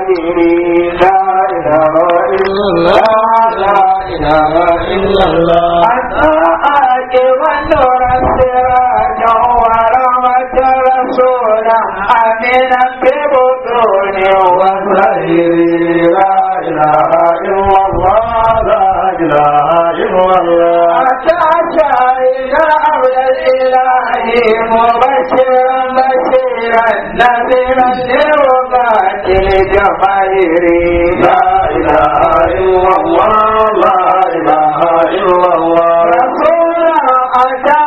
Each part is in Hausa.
الظاهرين لا إله إلا الله لا إله إلا الله حتى آكب النور السراجا ورحمة رسولا أمينا ببطون وظهير لا إله إلا الله لا إله إلا الله أتى شاهد أمر الإله مبشرا بشيرا نذيرا للوقات الجماهير لا إله إلا الله لا إله إلا الله رسولا أتى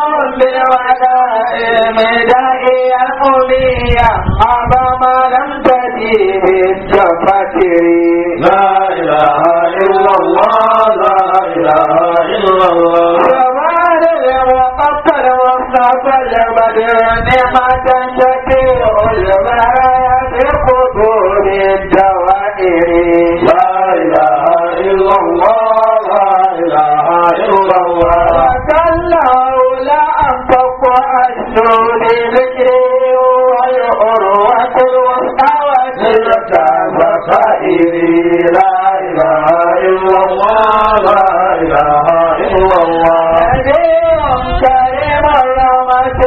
بالودائع داعيا أميا أبا ما لم تجيب التفكير لا إله إلا الله لا إله إلا الله جمال وقتل وصف البدر نعمة شفيع البرايا في قبور الدوائر لا إله إلا الله لا إله إلا الله وكله لا أنفق أشهر ذكري والعروة الوسطى وتلك بصائري لا إله إلا الله لا إله إلا الله نبي كريم رحمة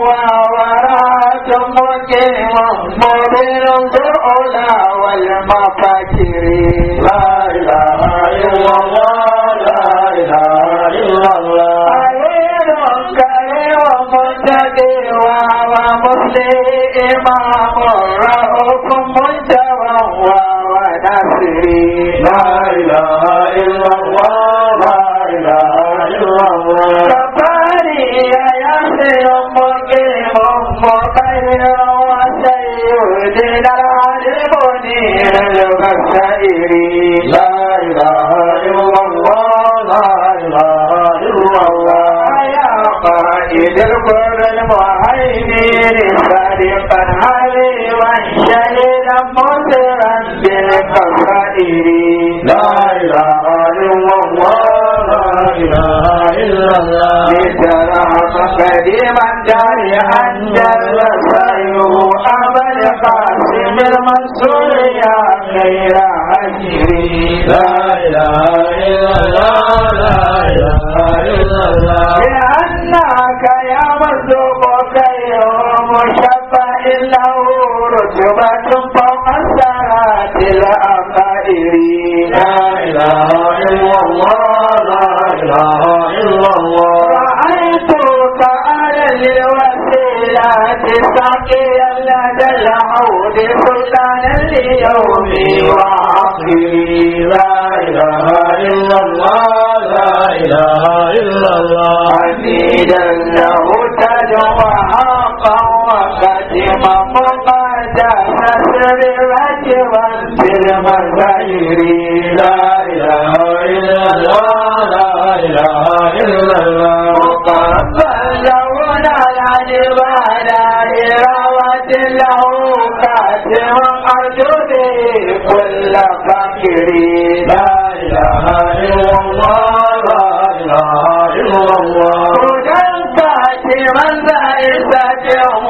ووراة مقيم مبين الأولى والمفاكر لا إله إلا الله لا إله إلا الله خير كريم منتدي وهو مسلم إمام رؤوف منتبه وهو نصري لا إله إلا الله لا إله إلا الله كفاني يا ياسر مقيم مخير وسيدنا العلم منير البشائر لا إله إلا الله لا إله إلا الله يا قائد القرى المهيمن صادقا حليما شهيدا مسرا بالقصائر لا إله إلا الله لا إله إلا الله لترى قديما داريا جل سيره أبا القاسم المنصور يا خير هجري لا إله إلا الله لا إله إلا الله لأنك يا مرزوق خير مشفع له رتبة فوق السرات الأخائر لا إله إلا الله لا إله إلا الله رأيتك على الوسيلة ساقيا لدى العود سلطانا اليوم وعقلي لا إله إلا الله لا إله إلا الله حميدا له تدعو حقا وختما مقدس سر رجبا في المزاير لا إله إلا الله لا إله إلا الله مقبل على العبادة إراوة له كاتما أرجو به كل فقير لا إله إلا الله لا إله إلا الله كاتما زائسة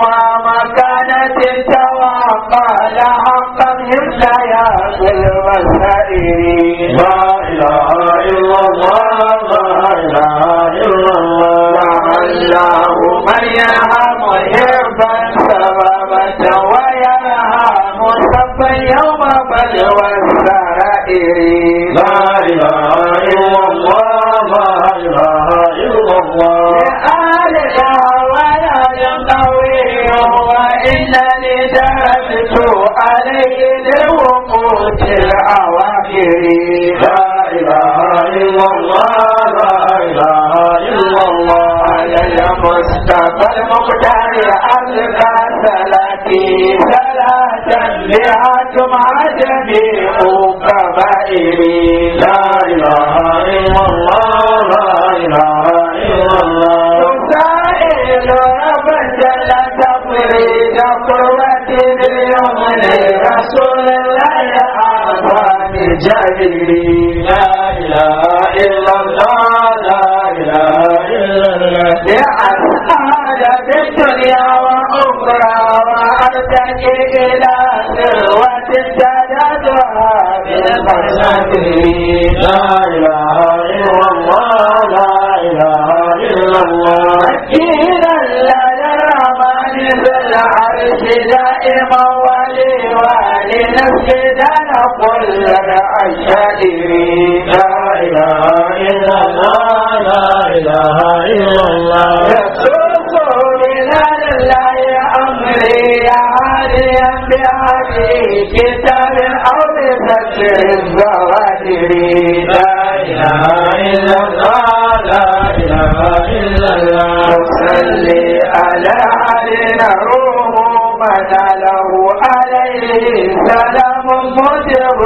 ومكانة توقع حقا يملا يا في المسائل لا إله إلا الله لا إله إلا الله الله من يرحم حربا سببة ويرحم سبا يوم بلوى السرائر لا إله إلا الله لا إله إلا الله لآلك ولا ينطوي وإنني درست عليه لوقوت الأواخر لا إله إلا الله لا إله إلا الله على المصطفى المختار ألقى صلاتي صلاة بها تمع جميع كبائري لا إله إلا الله لا إله إلا الله تسائل رب جل تفريد قوة اليوم لرسول الله أعظم جليل لا إله إلا الله لا إله إلا الله لأسعد في الدنيا وأخرى وأرتقي إلى ذروة السادات الوهاب القدير لا إله إلا الله لا إله إلا الله مكينا لا الرحمن ذو العرش دائما ولي ولنسجدنا كل الشائرين لا إله إلا الله لا إله إلا الله يسوس بلال الله أمري يا هاديا بهدي كتاب أو بفكر الزواتر لا إله إلا الله لا إله إلا الله صلي على علينا روح من له عليه سلام مجب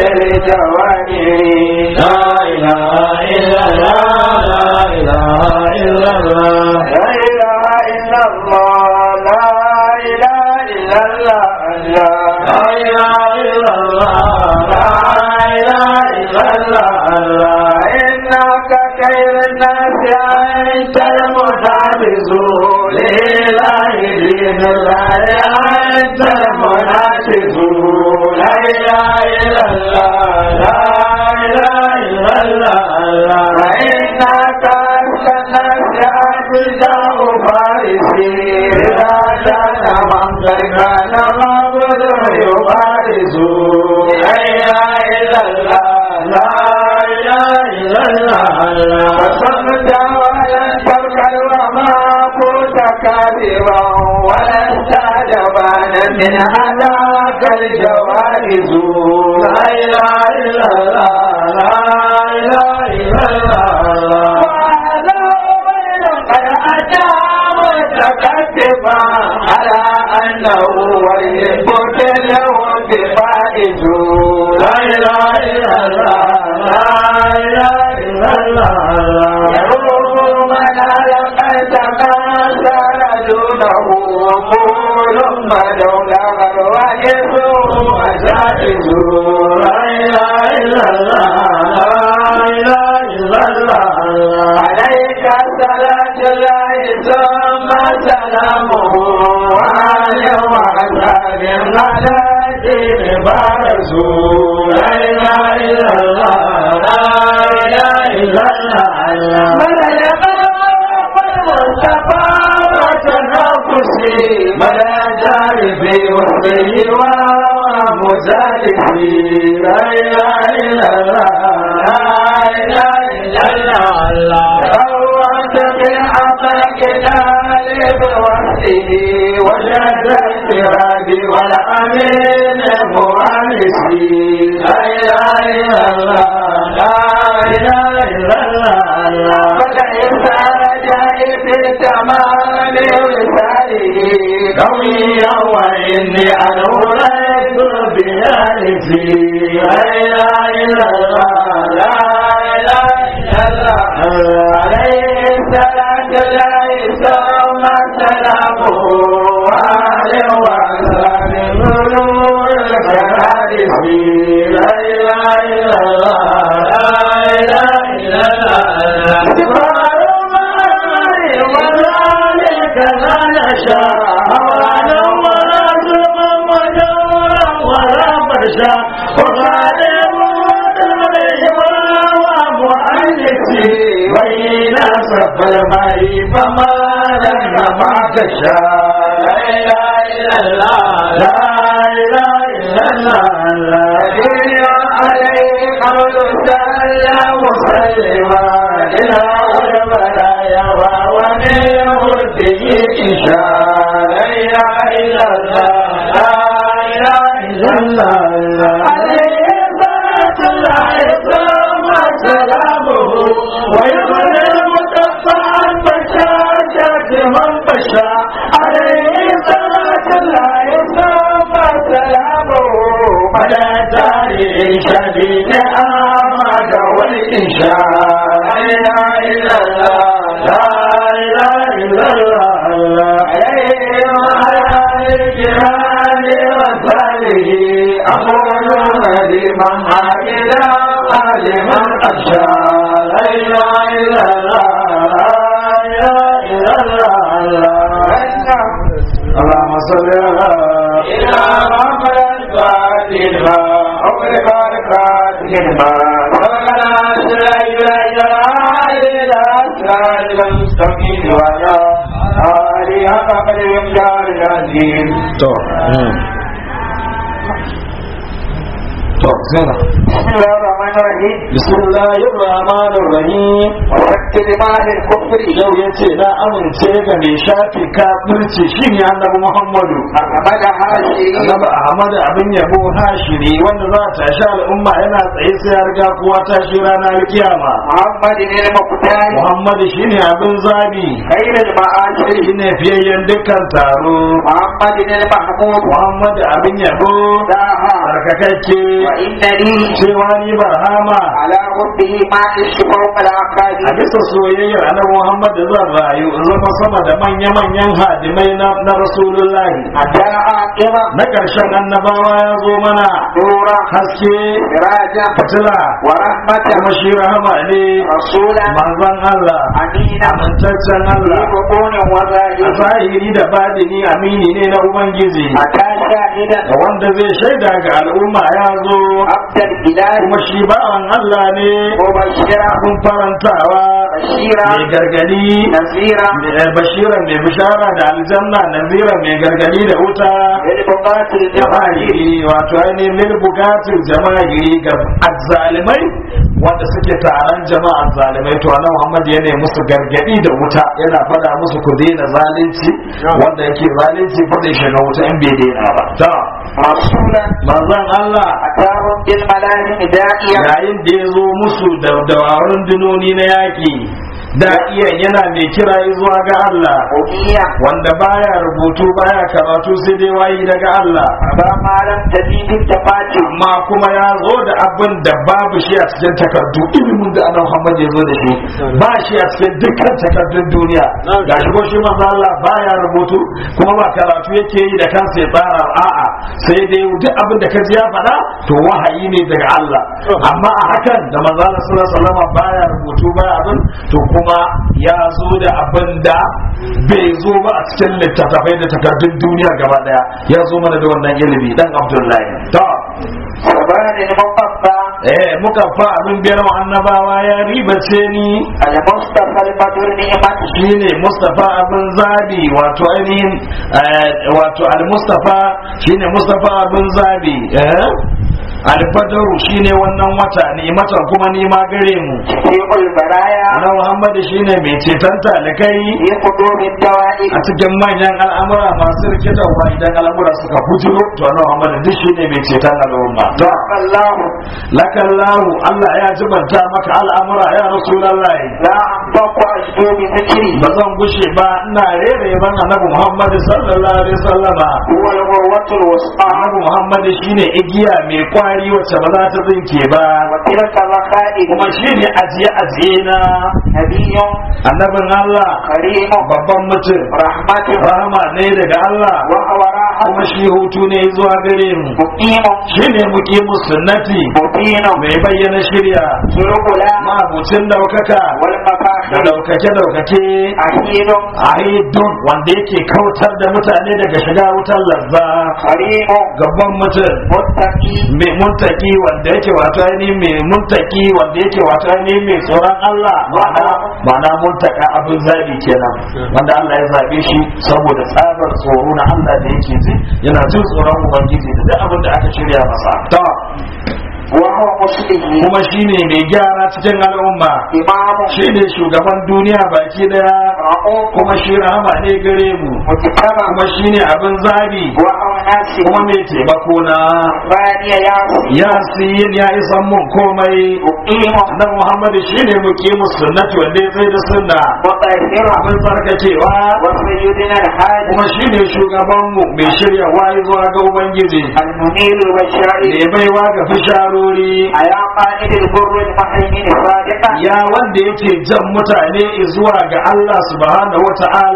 للجواهر لا إله إلا الله لا إله إلا الله لا إله إلا الله لا إله إلا الله لا إله إلا الله لا إله إلا الله إنك خير الناس أنت المتعبز لله دين الله أنت المنافس لا إله إلا الله لا إله إلا الله وإنك أنت الناس أجزاء فارسي إذا كان من قد كان معبد يبارز لا إله إلا الله لا إله إلا الله فصمت ولن تركل وما كنت كاذبا ولست جبانا من هذاك الجوائز لا إله إلا الله لا إله إلا الله وهذا أمر قد أتى متكتفا على أنه ويحب له بفائز لا إله إلا الله لا إله إلا الله يروم من لقيت ما سار دونه قول مدون غروائز وجائز لا إله إلا الله لا إله إلا الله عليك صلاة الله ثم سلامه وعلى وعذاب على دين برسول لا إله إلا الله لا إله إلا الله من المصطفى وتنافسي ملا جاربي وحبي ومزالفي لا إله إلا الله لا إله إلا الله روعت بالعطاء طالب وحده وجد الفراد والأمين مؤنسي لا إله إلا الله لا إله إلا الله فالإنسان جاء في التمام وساله قويا وإني أنوريت بيالتي لا إله إلا الله لا إله إلا الله عليه الصلاة الله ثم سلامه وعليه وعلى نور الكرارس لا إله إلا الله لا إله إلا الله سبحان الله وذلك لا نشاء ولا ولا ظلم وجورا ولا فرشا وغالب ومؤنسي بين صف الماء فما لم ما تشاء لا اله الا الله لا اله الا الله الذي عليه قول سلا مسلما الى البلايا ومنه به انشاء لا اله الا الله لا اله الا الله عليه صلاه الله ثم سلامه ويغني المتصى بشاشة من بشا عليه صلاة الله ثم سلامه على تاريخ شديد آمد والإنشاء لا إله إلا الله لا إله إلا الله عليه وعلى الجهاد وصاله أقول لمن هكذا لمن أخشى لا إله إلا الله لا إله إلا الله اللهم صل على إلى محمد الفاتحة والبركات لما سبقنا سرعي إلى أسرار المستقيم وعلى آله حق قدر الإمدار العظيم to to zana بسم الله الرحمن الرحيم bismillahir rahmanir rahim وفك دماء الكفر yau yace na amince ga mai shafi kafirci shine annabi muhammadu أحمد هاشمي annabi ahmad abin yabo hashiri wanda za ta tashi al'umma yana tsaye sai ya riga kowa tashi ranar kiyama محمد المختار muhammad shine abin zabi خير المعاشر shine fiyayyen dukkan taro محمد المحمود muhammad abin yabo داها tsarkakakke وإن لي cewa ni barhama على ربه ما عشت فوق a العقاد bisa soyayyar annabi Muhammad da zan rayu in zama sama da manya-manyan hadimai na, na Rasulullahi حتى عاقبة na ƙarshen annabawa ya zo mana نورا haske سراجا fitila ورحمة kuma shi rahama ne رسولا manzon Allah أمينا amintaccen في Allah بطون a وظاهر zahiri da badini amini ne na Ubangiji أتى شاهدا da wanda zai shaida ga al'umma ya zo عبد الإله kuma shi bawan Allah ne مبشرا abin farantawa بشيرا mai gargadi نذيرا bashiran mai bishara da aljanna nazira mai gargadi da wuta للبقاة الجماهير jama'iri wato ainihin lil bukatin jama'iri ga azzalimai wanda suke taron jama'a zalimai to annabi Muhammad yana musu gargadi da wuta yana fada musu ku daina zalunci wanda yake zalunci fa zai shiga wuta in bai daina ba to رسولا manzon Allah أتاهم بالملاهم داعيا yayin da ya zo musu da dawarun dinoni na yaki da iya yana mai kira zuwa ga Allah أميا wanda baya rubutu baya karatu sai dai wayi daga Allah أبا ما لم تزيد التفاتي amma kuma ya zo da abin da babu shi a cikin takardu ilimin da annabi Muhammad ya zo da shi ba shi a cikin dukkan takardun duniya ga shi ko shi manzo Allah baya rubutu kuma ba karatu yake yi da kansa ya tsara a'a sai dai duk abin da ka ji ya faɗa to wahayi ne daga Allah amma a hakan da manzo Allah sallallahu alaihi wasallam baya rubutu baya abin to kuma ya zo da abin da bai zo ba a cikin littattafai da takardun duniya gaba daya ya zo mana da wannan ilimi dan Abdullahi to سبحان المقطع eh muka fa abin biyar wa annabawa ya ribace ni المصطفى البدر نعمة shine Mustafa abin zabi wato ainihin eh, wato al-Mustafa shine Mustafa abin zabi eh al-Badaru shine wannan wata ne matan kuma ni ma gare mu شفيع البرايا Ana Muhammad shine mai ceton talikai في قدوم الدوائر a cikin manyan al'amura masu rikitarwa idan al'amura suka bujuro to Ana Muhammad duk shine mai ceton al'umma to الله lakallahu Allah ya jibanta maka al'amura ya rasulullahi لا أنطق أجدو بذكري ba zan gushe ba ina rere ban annabi Muhammad sallallahu alaihi wasallama هو الغروة الوسطى annabi Muhammad shine igiya mai kwari wacce ba za ta tsinke ba وتلك الرخائب kuma shine ajiye ajiye na نبي annabin Allah كريم babban mutum رحمة rahama ne daga Allah وهو راحة kuma shi hutu ne zuwa gare mu مقيم shine muqimu sunnati مبين mai bayyana shirya سرقلا mabucin daukaka da والمفاخر daukake daukake أهيل aidun wanda yake kautar da mutane daga shiga wutar lazza كريم gaban mutum متقي mai muntaki wanda yake wato ainihin mai muntaki wanda yake wato ainihin mai tsoron Allah ma'ana ma'ana muntaka abin zabi kenan wanda Allah ya zabe shi saboda tsabar tsoro na Allah da yake ji yana jin tsoron ubangiji da duk abin da aka shirya masa to وهو مسلم kuma shine mai gyara cikin al'umma إمام shine shugaban duniya baki daya رؤوف kuma shi rahama ne gare mu مجتمع kuma shine abin zabi وهو ناسي kuma mai taimako na ثاني ياسي ya siyin ya isan mun komai مقيم annabi Muhammad shine muqimu sunnati wanda ya tsaye da sunna مطهر abin tsarkakewa وسيدنا الحاج kuma shine shugaban mu mai shirya wayi zuwa ga ubangiji المنير البشائر ne baiwa ga fisharori أيا قائد البر المحيمن صادقا ya wanda yake jan mutane zuwa ga Allah subhanahu wata'ala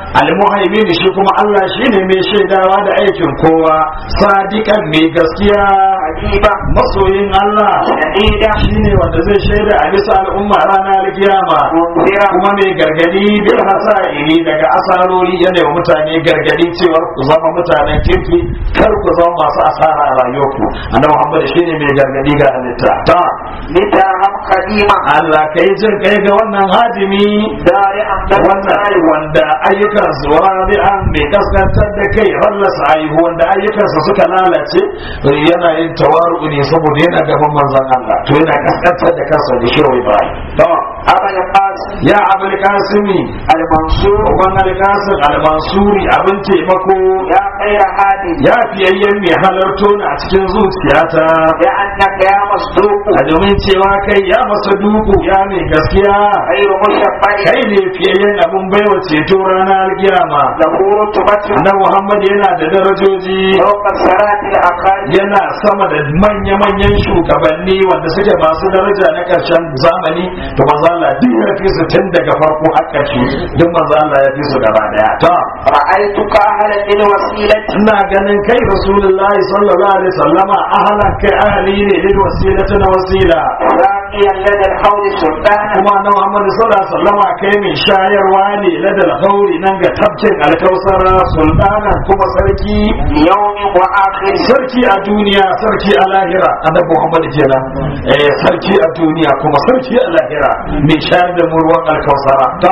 almuhaimin shi kuma Allah shine mai shaidawa da aikin kowa sadiqan mai gaskiya حبيبا masoyin Allah شهيدا shine wanda zai shaida a bisa al'umma ranar kiyama منذرا kuma mai gargadi bil hasa'iri daga asarori yana wa mutane gargadi cewar ku zama mutanen kirki kar ku zama masu asara a rayuwarku annabi Muhammad shine mai gargadi ga halitta ta لترهم قديما Allah kai jin kai ga wannan hadimi دارعا wannan wanda ayyukan su rabi'an mai kaskantar da kai rallasa ayyuhu wanda ayyukansa suka lalace yana yin tawaru ne saboda yana gaban manzon Allah to yana kaskantar da kansa da shehu Ibrahim to أبا القاسم ya abul kasimi المنصور wannan alkasin almansuri abin taimako يا خير هادي ya fiyayyen mai halarto na a cikin zuciyata لأنك يا مصدوق a domin cewa kai ya masa duku ya mai gaskiya غير مشبع kai ne fiyayyen abin baiwa ceto ranar kiyama له رتبة na muhammad yana da darajoji فوق الصلاة الأقل yana sama da manya-manyan shugabanni wanda suke masu daraja na ƙarshen zamani to manzo Allah duk ya fi su tun daga farko har ƙarshe duk manzo Allah ya fi su gaba daya ta رأيتك أهلا للوسيلة ina ganin kai rasulullahi sallallahu alaihi wasallama ahlan kai ahli ne lil wasilati na wasila راقيا لدى الحوض سلطانا kuma na Muhammad sallallahu alaihi wasallama kai mai shayarwa ne ladal gauri nan ga tabcin alkausara sultana kuma sarki يوم وآخر sarki a duniya sarki a lahira annabi Muhammad kenan eh sarki a duniya kuma sarki a lahira mai shayar da mu ruwan alkausara ta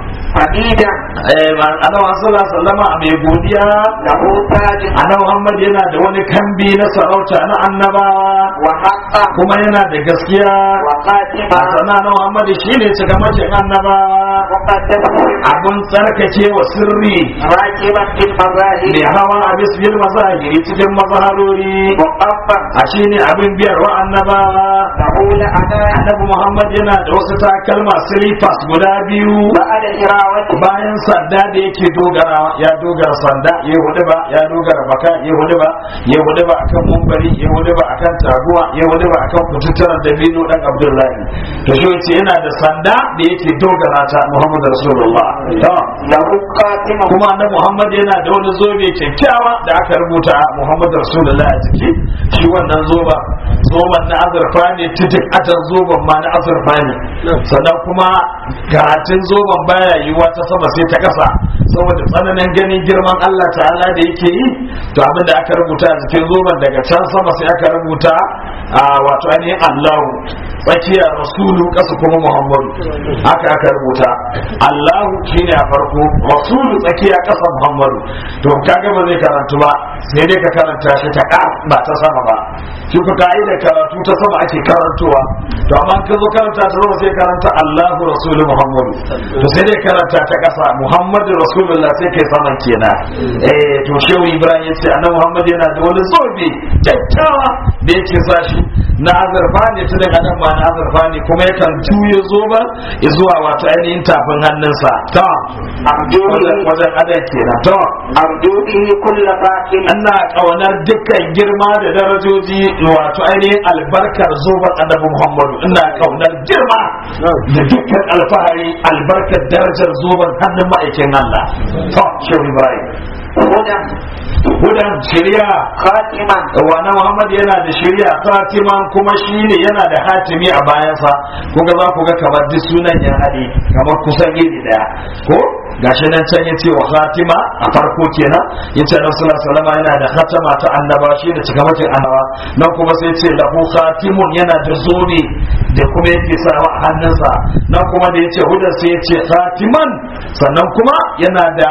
حديدا eh ma annabi sallallahu alaihi wasallama mai godiya له تاج annabi Muhammad yana da wani kambi na sarauta na annabawa وحقا kuma yana da gaskiya وخاتما a sana na Muhammad shine cikamakin annabawa مقدس abun tsarkake wa sirri راكبا في المظاهر mai hawa a bisbil mazahiri cikin mazaharori مقفا a shine abin biyar wa annabawa له لأنا annabi Muhammad yana da wasu takalma silifas guda biyu بعد هراوة bayan sanda da yake dogara ya dogara sanda ya hudu ba ya dogara baka ya hudu ba ya hudu ba akan mumbari ya hudu ba akan taguwa ya hudu ba akan kututturan dabino dan Abdullahi to shi yace yana da sanda da yake dogara ta Muhammad Rasulullah to له خاتمة kuma na Muhammad yana da wani zobe kyakkyawa da aka rubuta Muhammad Rasulullah a jiki shi wannan zoba zoban na azurfa ne titik atan zoban ma na azurfa ne sannan kuma karatun zoban baya yiwuwa ta sama sai ta kasa saboda tsananin ganin girman Allah ta'ala da yake yi to abin da aka rubuta a jikin zoban daga can sama sai aka rubuta a wato ainihin Allahu tsakiyar rasulu kasa kuma Muhammadu haka aka rubuta Allahu shine a farko rasulu tsakiya kasa Muhammadu to kaga ba zai karantu ba sai dai ka karanta shi ta ka ba ta sama ba shi ka ka'ida karatu ta sama ake karantowa to amma ka zo karanta ta sama sai karanta Allahu rasulu Muhammadu to sai dai karanta ta kasa Muhammadu rasulullah sai kai saman kenan eh to shehu Ibrahim ya ce annabi Muhammad yana da wani zobe kyakkyawa da yake sa shi na azurfa ne ta daga nan ma na azurfa ne kuma yakan juye zoba zuwa wato ainihin tafin hannunsa ta أرجو wajen به wajen adan kenan to أرجو به كل باطل ana kaunar dukkan girma da darajoji wato ainihin albarkar zoban annabi muhammadu ina kaunar girma da dukkan alfahari albarkar darajar zoban hannun ma'aikin allah to shehu ibrahim هدى hudan shari'a خاتما wana Muhammad yana da shari'a Fatiman kuma shine yana da hatimi a bayansa kuga za ku ga kamar duk sunan ya haɗe kamar kusan iri daya ko gashi nan can yace wa Fatima a farko kenan yace Annabi sallallahu alaihi wasallam yana da khatama ta annaba shi da cikamakin annaba nan kuma sai yace lahu khatimun yana da zobe da kuma yake sawa a hannunsa nan kuma da yace hudan sai yace khatiman sannan kuma yana da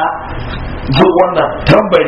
duk wannan tambari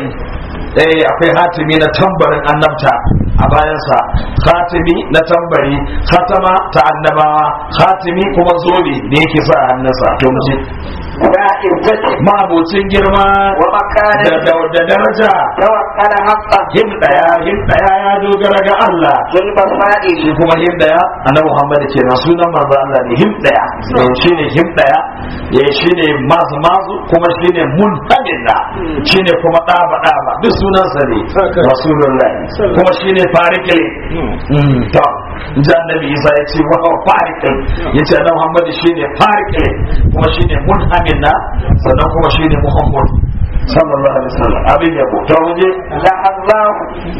eh akwai hatimi na tambarin annabta a bayansa hatimi na tambari khatama ta annabawa hatimi kuma zobe da yake sa a hannunsa to mu je ذا عزة ma'abocin girma ومكان da da da daraja توكل حقا him daya him daya ya dogara ga Allah ذو البصائر shi kuma him daya annabi Muhammad kenan sunan manzo Allah ne him daya eh shine him daya eh shine mazu mazu kuma shine munhamilla shine kuma daba daba duk sunansa ne rasulullah kuma shine farikile mm to ji annabi isa ya ce wa fariqin ya ce annabi muhammad shine fariqin kuma shine munhamin na sannan kuma shine muhammad sallallahu alaihi wasallam abin ya ko to waje الله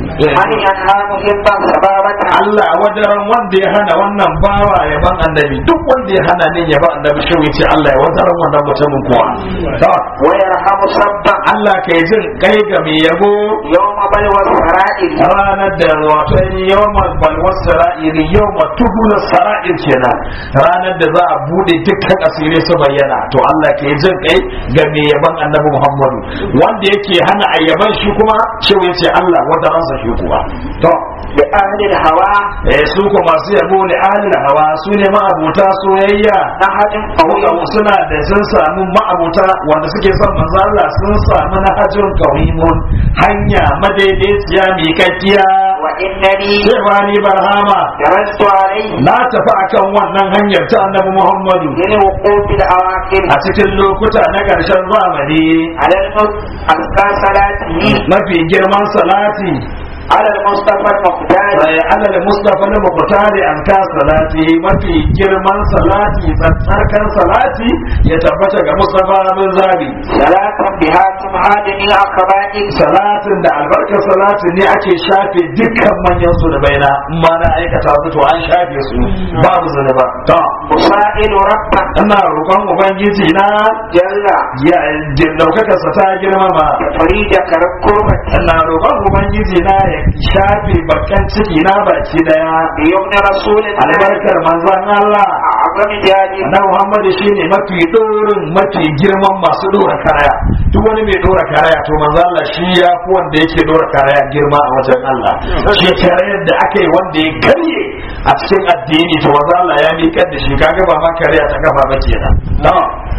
أن ينهى محبا سبابة Allah wadaran wanda ya hana wannan bawa yaban annabi duk wanda ya hana ne yaban annabi shi yace Allah ya wadaran wannan mutumin kuwa to ويرحم صبا Allah kai jin kai ga mai yabo يوم بلوى السرائر ranar da wato yawmal balwas sara'iri yawma tubul sara'ir kenan ranar da za a bude dukkan asirai su bayyana to Allah ke jin kai ga mai yaban annabi Muhammadu wanda yake hana ayyaban shi kuma cewa yace Allah wata ransa shi kuwa to لأهل الهوى eh su ko masu yabo ne ahlul hawa su ne ma'abuta soyayya نهج Kawai قوي suna da sun samu ma'abuta wanda suke son manzo Allah sun samu na hajjin kawimun hanya madaidaiciya mai kakkiya وإنني cewa ni barhama درست عليه na tafi akan wannan hanyar ta annabi Muhammadu للوقوف الأواخر a cikin lokuta na ƙarshen zamani على المس أذكى صلاته mafi girman salati على المصطفى المختار sai alal mustafa na mukutari an ka salati mafi girman salati tsarkan salati ya tabbata ga mustafa bin zabi صلاة بها تمهادني عقبائك salatin da albarkar salatin ne ake shafe dukkan manyan zunubaina in ma na aikata su to an shafe su babu zunuba to أسائل ربا ina roƙon ubangiji na جل ya daukaka sa ta girmama فريد كركوبة ina roƙon ubangiji na ya shafe bakan ciki na baki daya بيمن رسول الله albarkar manzon Allah أعظم جانب na Muhammad shine mafi dorin mafi girman masu dora karaya duk wani mai dora karaya to manzo Allah shi ya fi wanda yake dora karaya girma a wajen Allah shi karayar da aka yi wanda ya karye a cikin addini to manzo Allah ya miƙar da shi kaga ba ma karaya ta kafa ba kenan to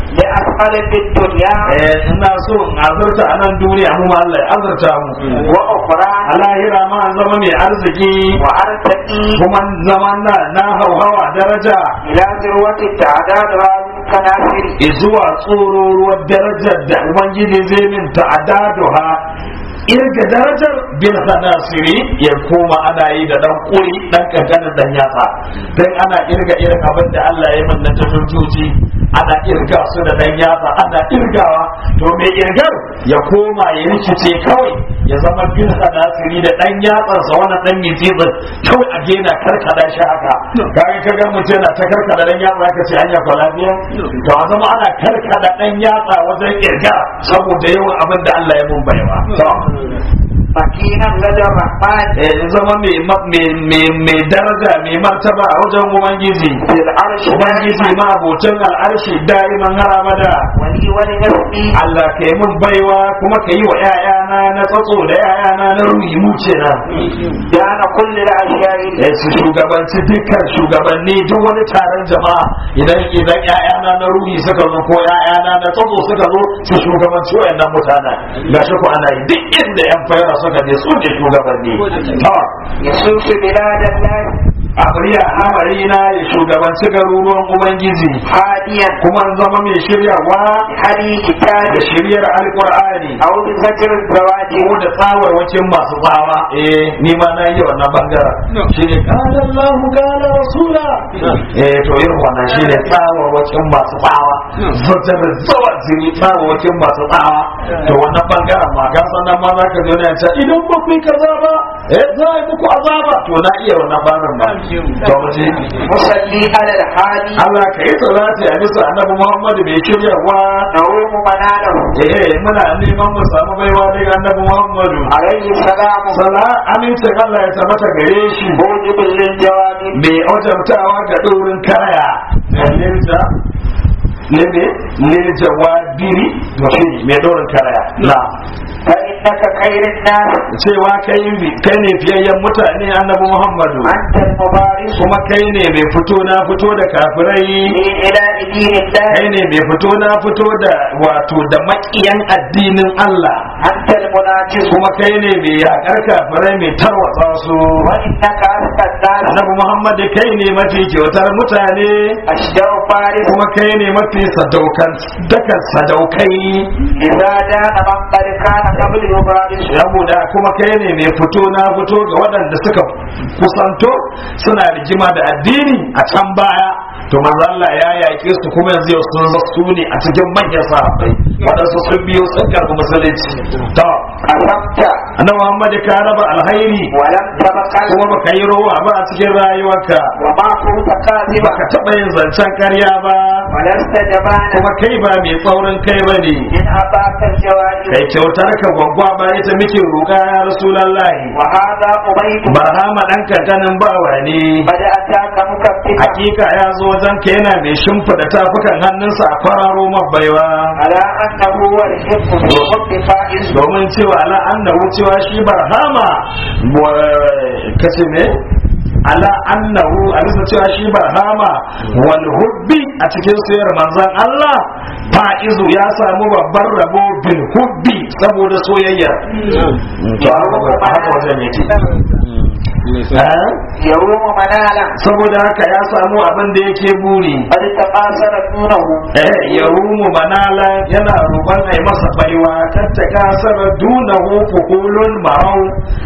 لأسفل في الدنيا eh ina so in azurta a nan duniya mu ma Allah ya azurta mu وأخرى a lahira ma an zama mai arziki وأرتقي kuma zaman na na hauhawa daraja إلى ذروة التعداد هذه الكنافر zuwa tsororuwar darajar da ubangiji zai min ta'adaduha irga darajar bil hanasiri ya koma ana yi da dan kuri dan kankanin dan yatsa dan ana irga irin abin da Allah ya min na tajoji ana irga su da dan yatsa ana irgawa to mai irgar ya koma ya rikice kawai ya zama bil hanasiri da dan yatsan sa wannan dan mizibin kawai a gena karkada shi haka kaga kaga mutum yana ta karkada dan yatsa ka ce hanya ko lafiya to a zama ana karkada dan yatsa wajen irga saboda yawan abin da Allah ya mun baiwa to مكينا لدى الرحمن eh, zama mai ma- mai- mai- mai daraja mai martaba a wajen ubangiji في العرش ubangiji دائما ma abotan al'arshi da'iman har abada ولي ولنفسي Allah ka yi mun baiwa kuma ka yi wa 'ya'yana na tsatso da 'ya'yana na ruhi mu kenan دان كل الأشياء eh, su shugabanci dukkan shugabanni duk wani taron jama'a idan idan 'ya'yana na ruhi suka zo ko 'ya'yana na tsatso suka zo su shugabanci wayannan mutanen gashi ko ana yi duk inda 'yan fayara suka je su ne shugabanni to يسوس بلاد الله abriya amarina ya shugabanci garuruwan ubangiji هاديا kuma in zama mai shiryawa بحدي كتاب da shiryar alkur'ani أو بذكر الزواج ko da tsawarwacin masu tsawa eh ni ma na yi wannan bangaren shi ne kala Allahu kala Rasula eh to irin wannan shi ne tsawarwacin masu tsawa zajar zawa jini tsawarwacin masu tsawa to wannan bangaren ma ga sannan ma za ka zo ne ta idan ba ku yi kaza ba eh za a yi muku azaba to na iya wannan bangaren ba to mu je مصلي على الحالي Allah ka yi salati a bisa annabi Muhammadu mai shiryawa نروم مناله eh muna neman mu samu baiwa daga annabi Muhammadu عليه السلام sala amincin Allah ya tabbata gare shi موجب للجواب mai wajabtawa ga ɗorin kaya lilja lebe lilja wa biri mutum mai ɗorin kaya na فإنك خير الناس cewa kai bi- kai ne fiyayyen mutane annabi Muhammadu أنت المبارك kuma kai ne mai fito na fito da kafirai إلى دين الله kai ne mai fito na fito da wato da makiyan addinin Allah أنت المناجز kuma kai ne mai yakar kafirai mai tarwatsa su وإنك أذكى الناس annabi Muhammad kai ne mafi kyautar mutane أشجع فارس kuma kai ne mafi sadaukan dakan sadaukai إذا دان من قد كان قبل بارز saboda kuma kai ne mai fito na fito ga waɗanda suka kusanto suna rigima da addini a can baya to manzo Allah ya yaƙe su kuma yanzu yau sun zo su ne a cikin manyan sahabbai waɗansu sun biyo sun karɓi musulunci to قسمت annabi Muhammad ka raba alhairi ولم تبخل kuma baka yi rowa ba a cikin rayuwarka وما كنت كاذبا baka taɓa yin zancen karya ba ولست جبانا kuma kai ba mai tsaurin kai ba ne إن أعطاك الجوائز kai kyautar ka gwaggwa ba ita muke roƙa ya rasulallahi وهذا أبيت barhama ɗan kankanin bawa ne قد أتاك مكففا hakika ya zo wajen ka yana mai shimfiɗa tafukan hannunsa a kwararo mabaiwa على أنه هو الحب بالحب فائز domin cewa ala annahu cewa shi barhama kace me ala annahu a bisa cewa shi barhama wal hubbi a cikin soyayyar manzon Allah fa'izu ya samu babban rabo bil hubbi saboda soyayya to haka wajen yake Eh? يروم منالا saboda haka ya samu abin da yake buri قد تقاصر دونه eh ya rumu manala yana roƙon ai masa baiwa kan ta kasar dunahu fuhulun marau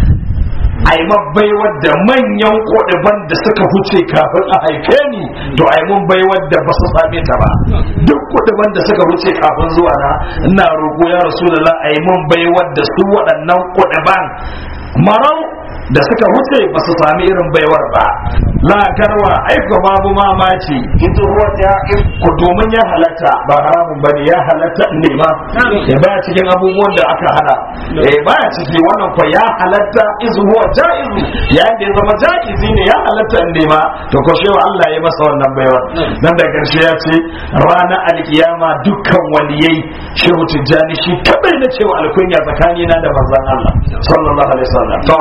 ai baiwa da manyan kodaban da suka huce kafin a haife ni to ai mun baiwa da ba su same ta ba duk kodaban da suka huce kafin zuwa na ina roƙo ya rasulullah ai mun baiwa da su waɗannan kodaban marau da suka wuce ba su sami irin baiwar ba la karwa aika babu mamaci إذ هو جائز ko domin ya halatta ba haramun ba ne ya halatta ne ma ya baya cikin abubuwan da aka hana eh baya ciki wannan ko ya halatta izu huwa jaizu ya da ya zama jaizi ne ya halatta ne ma to ko shewa Allah ya masa wannan baiwar nan da karshe ya ce ranar alkiyama dukkan waliyai shehu tijjani shi kadai na cewa alkunya tsakanina da manzon Allah sallallahu alaihi wasallam to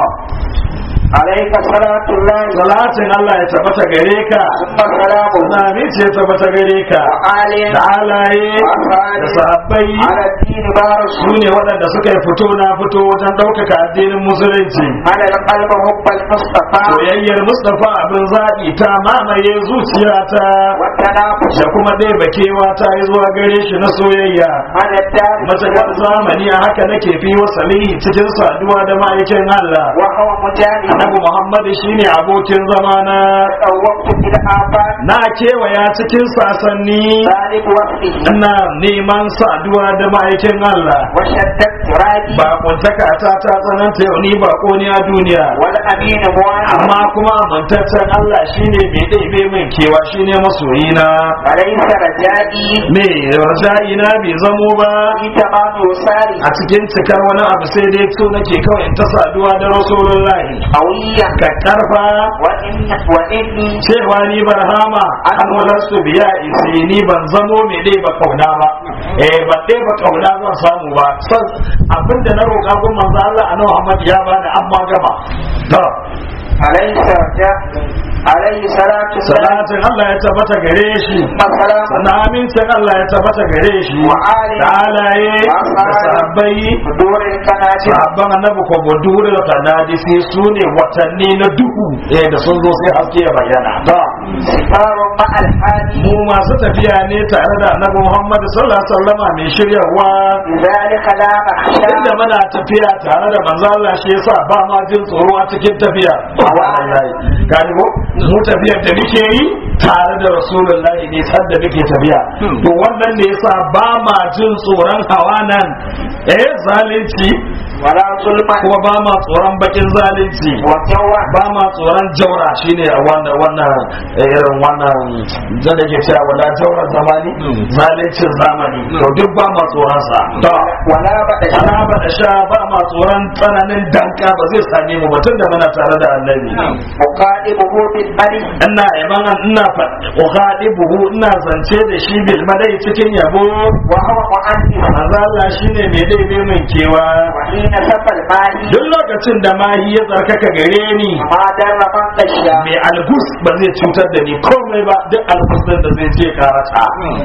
عليك صلاة الله salatin Allah ya tabbata gare ka ثم سلامه Sami ce tabbata gare ka وآل da halaye da sahabbai على الدين بارس su ne waɗanda suka yi fito na fito wajen ɗaukaka addinin musulunci على القلب حب المصطفى soyayyar mustapha abin zaɓi ta mamaye zuciyata والتنافس da kuma ɗaya bakewa ta yi zuwa gare shi na soyayya على الدار matakar zamani a haka nake fi wasali cikin saduwa da ma'aikin Allah وهو مجانب annabi Muhammad shine abokin zamana وقت في الآفاق na kewaya cikin sasanni ذلك وصفه ina neman saduwa da ma'aikin Allah وشدت رادي ba kuntaka ta ta tsananta yau ni ba ne a duniya والأمين موانع amma kuma mantaccen Allah shine mai ɗaibe min kewa shine masoyina وليس رجائي me raja'ina bai zamo ba في تمام وصالي a cikin cikar wani abu sai dai so nake kawai in ta saduwa da rasulullahi قويا ka karfa وإن وإني cewa ni barhama an walarsu biya isi ni ban zamo mai dai ba kauna ba eh ban dai ba kauna zan samu ba san abinda na roƙa gun manzo Allah a Muhammad ya bani amma gama to عليه رجاء عليه صلاة الله salatin Allah ya tabbata gare shi والسلام sannan amincin Allah ya tabbata gare shi Wa ali. da alaye Wa da sahabi. sahabbai دور الكناتر sahabban annabi ko budurul qanadisi su ne watanni na duhu eh da sun zo sai haske ya bayyana to سفار مع الحادي mu masu tafiya ne tare da annabi Muhammad sallallahu alaihi wasallama mai shiryawa لذلك لا مخشى inda muna tafiya tare da manzo Allah shi yasa ba ma jin tsoro a cikin tafiya wallahi gani ko mu tafiyar da muke yi tare da rasulullahi ne san da muke tafiya to wannan ne yasa ba ma jin tsoron hawa nan eh zalunci ولا ظلم kuma ba ma tsoron bakin zalunci وجوع ba ma tsoron jaura shine a wannan wannan eh, irin wannan da ke cewa wala jaurar zamani zaluncin zamani to duk ba ma tsoron sa to ولا بأس ana ba da sha ba ma tsoron tsananin danka ba zai same mu batun da muna tare da annabi مقادمه بالملك ina yaban ina faɗi buhu ina zance da shi bil madai cikin yabo وهو مؤنث manzo Allah shine mai daibe min kewa وحين سفى الماهي duk lokacin da mahi ya tsarkaka gare ni ما در من غشا mai algus ba zai cutar da ni komai ba duk algus din da zai je karata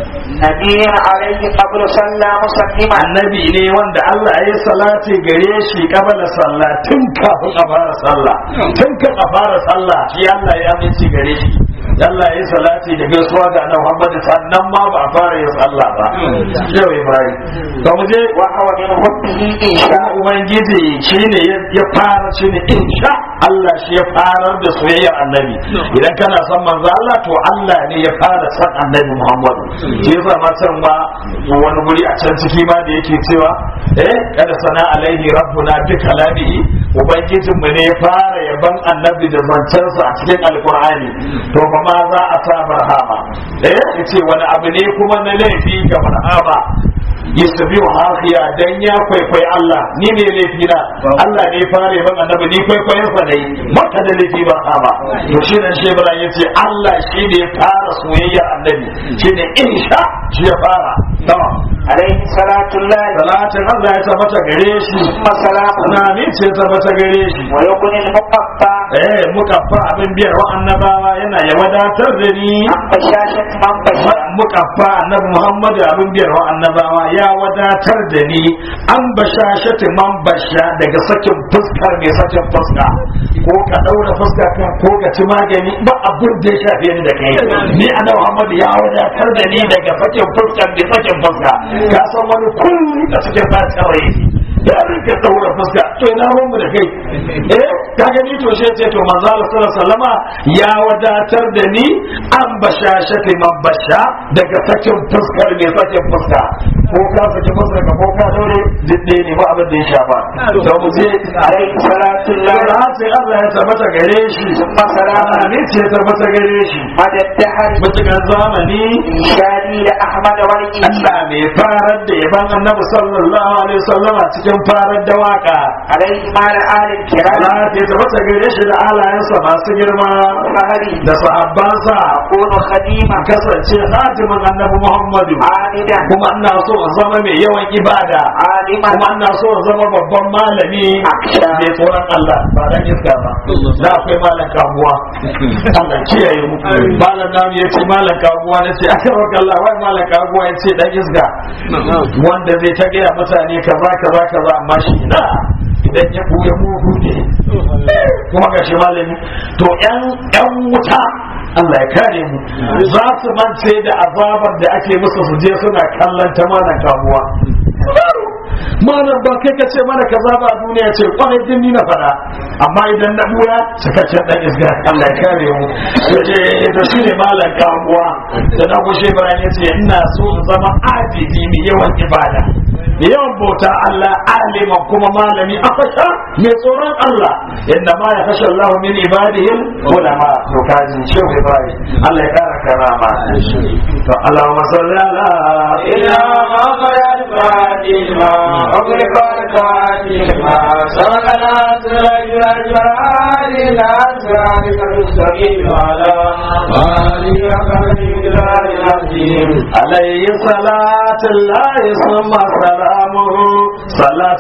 نبي عليه قبل صلى مسلما annabi ne wanda Allah ya yi salati gare shi kabala sallah tun kafin a fara sallah tun kan a fara sallah shi Allah ya aminci gare shi Allah ya yi salati da gaisuwa ga annabi Muhammad sannan ma ba a fara yin sallah ba yau Ibrahim to mu je وهو من حبه kuma إنشاء ubangiji shine ya fara shine insha Allah shi ya farar da soyayyar annabi idan kana son manzo Allah to Allah ne ya fara san annabi Muhammad shi yasa ma can ma wani guri a can ciki ma da yake cewa eh kada sana alaihi rabbuna bi kalamihi ubangijin mu ne ya fara yaban annabi da zancensa a cikin alqur'ani to fa ma za a sa barhama eh yace wani abu ne kuma na laifi ga barhama yasabi wa hafiya dan ya kwaikwayi Allah ni ne laifi na Allah ne fare ban annabi ni kwaikwayon sa dai maka da laifi ba ba to shi nan shi Ibrahim yace Allah shi ne ya fara soyayya annabi shi ne insha shi ya fara tamam عليه صلاة الله salatin Allah ya tabbata gare shi ثم سلامه tunani ce tabbata gare shi ويكون المقطع eh muka fa abin biyar wa annabawa yana ya wadatar da ni عن بشاشة من بشر muka fa annabi Muhammadu abin biyar wa annabawa ya wadatar da ni an basha shati man basha daga sakin fuskar mai sakin fuska ko ka daura fuska kan ko ka ci magani ba abin da ya shafe ni da kai ni annabi Muhammadu ya wadatar da ni daga sakin fuskar mai sakin fuska ka san wani kulli a cikin fatawa ya rike daura fuska to ina ruwan mu da kai eh ka gani to shi ce to manzo Allah sallallahu alaihi wasallama ya wadatar da ni an basha shati man basha daga sakin fuskar mai sakin fuska ko ka saki fuskar ka ko ka daure didde ne ba abin da ya shafa to mu je عليه صلاة الله Salatin Allah ya tabbata gare shi ثم سلامه Amin ce ya tabbata gare shi مدى الدهر mutukan zamani إنشادي لأحمد والإنشاء Allah mai farar da yaban annabi sallallahu alaihi wasallama cikin farar da waka عليه مال آل الكرام Allah ya tabbata gare shi da alayensa masu girma وفهري da sahabbansa أكون خديما kasance hatimin annabi Muhammadu عابدا kuma ina so in zama mai yawan ibada عالما kuma ina so in zama babban malami Aksha. mai tsoron Allah ba dan iska ba da akwai malam kabuwa Allah kiyaye mu malam namu ya ce malam kabuwa na ce aka roƙa Allah wai malam kabuwa ya ce dan iska wanda zai ta gaya mutane kaza kaza kaza amma shi na idan ya buya mugu ne kuma ga shi malami to yan yan wuta Allah ya kare mu za su mance da azabar da ake musu su je suna kallon ta malam kabuwa malam ba kai ka ce mana kaza ba a duniya ce kwarai din ni na fada amma idan na buya cikakken dan isga Allah ya kare mu yace to shine malam kabuwa da na gushe bayan yace ina so in zama abidi mai yawan ibada mai yawan bauta Allah aliman kuma malami a fasha mai tsoron Allah inda ma ya fashe Allah min ibadihi ulama to kaji shehu Ibrahim Allah ya kara karama to Allahumma salli ala إلى مغرب فاتما أغلق الفاتما سبقنا سرج الجلال لا سرج المستقيم على آله وصحبه الجلال العظيم عليه صلاة الله ثم سلامه صلاة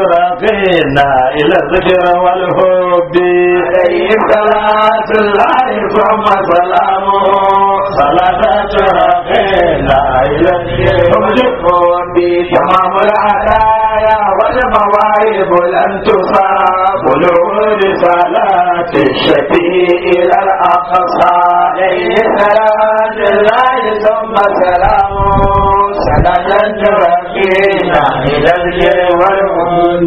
ترقينا إلى الذكر والحب عليه صلاة الله ثم سلامه صلاة ترقينا إلى الذكر والحب تمام العدايا والمواهب لن تصاب بلوغ صلاة الشفيع إلى الأقصى عليه صلاة الله ثم سلامه صلاة ترقينا إلى الذكر والحب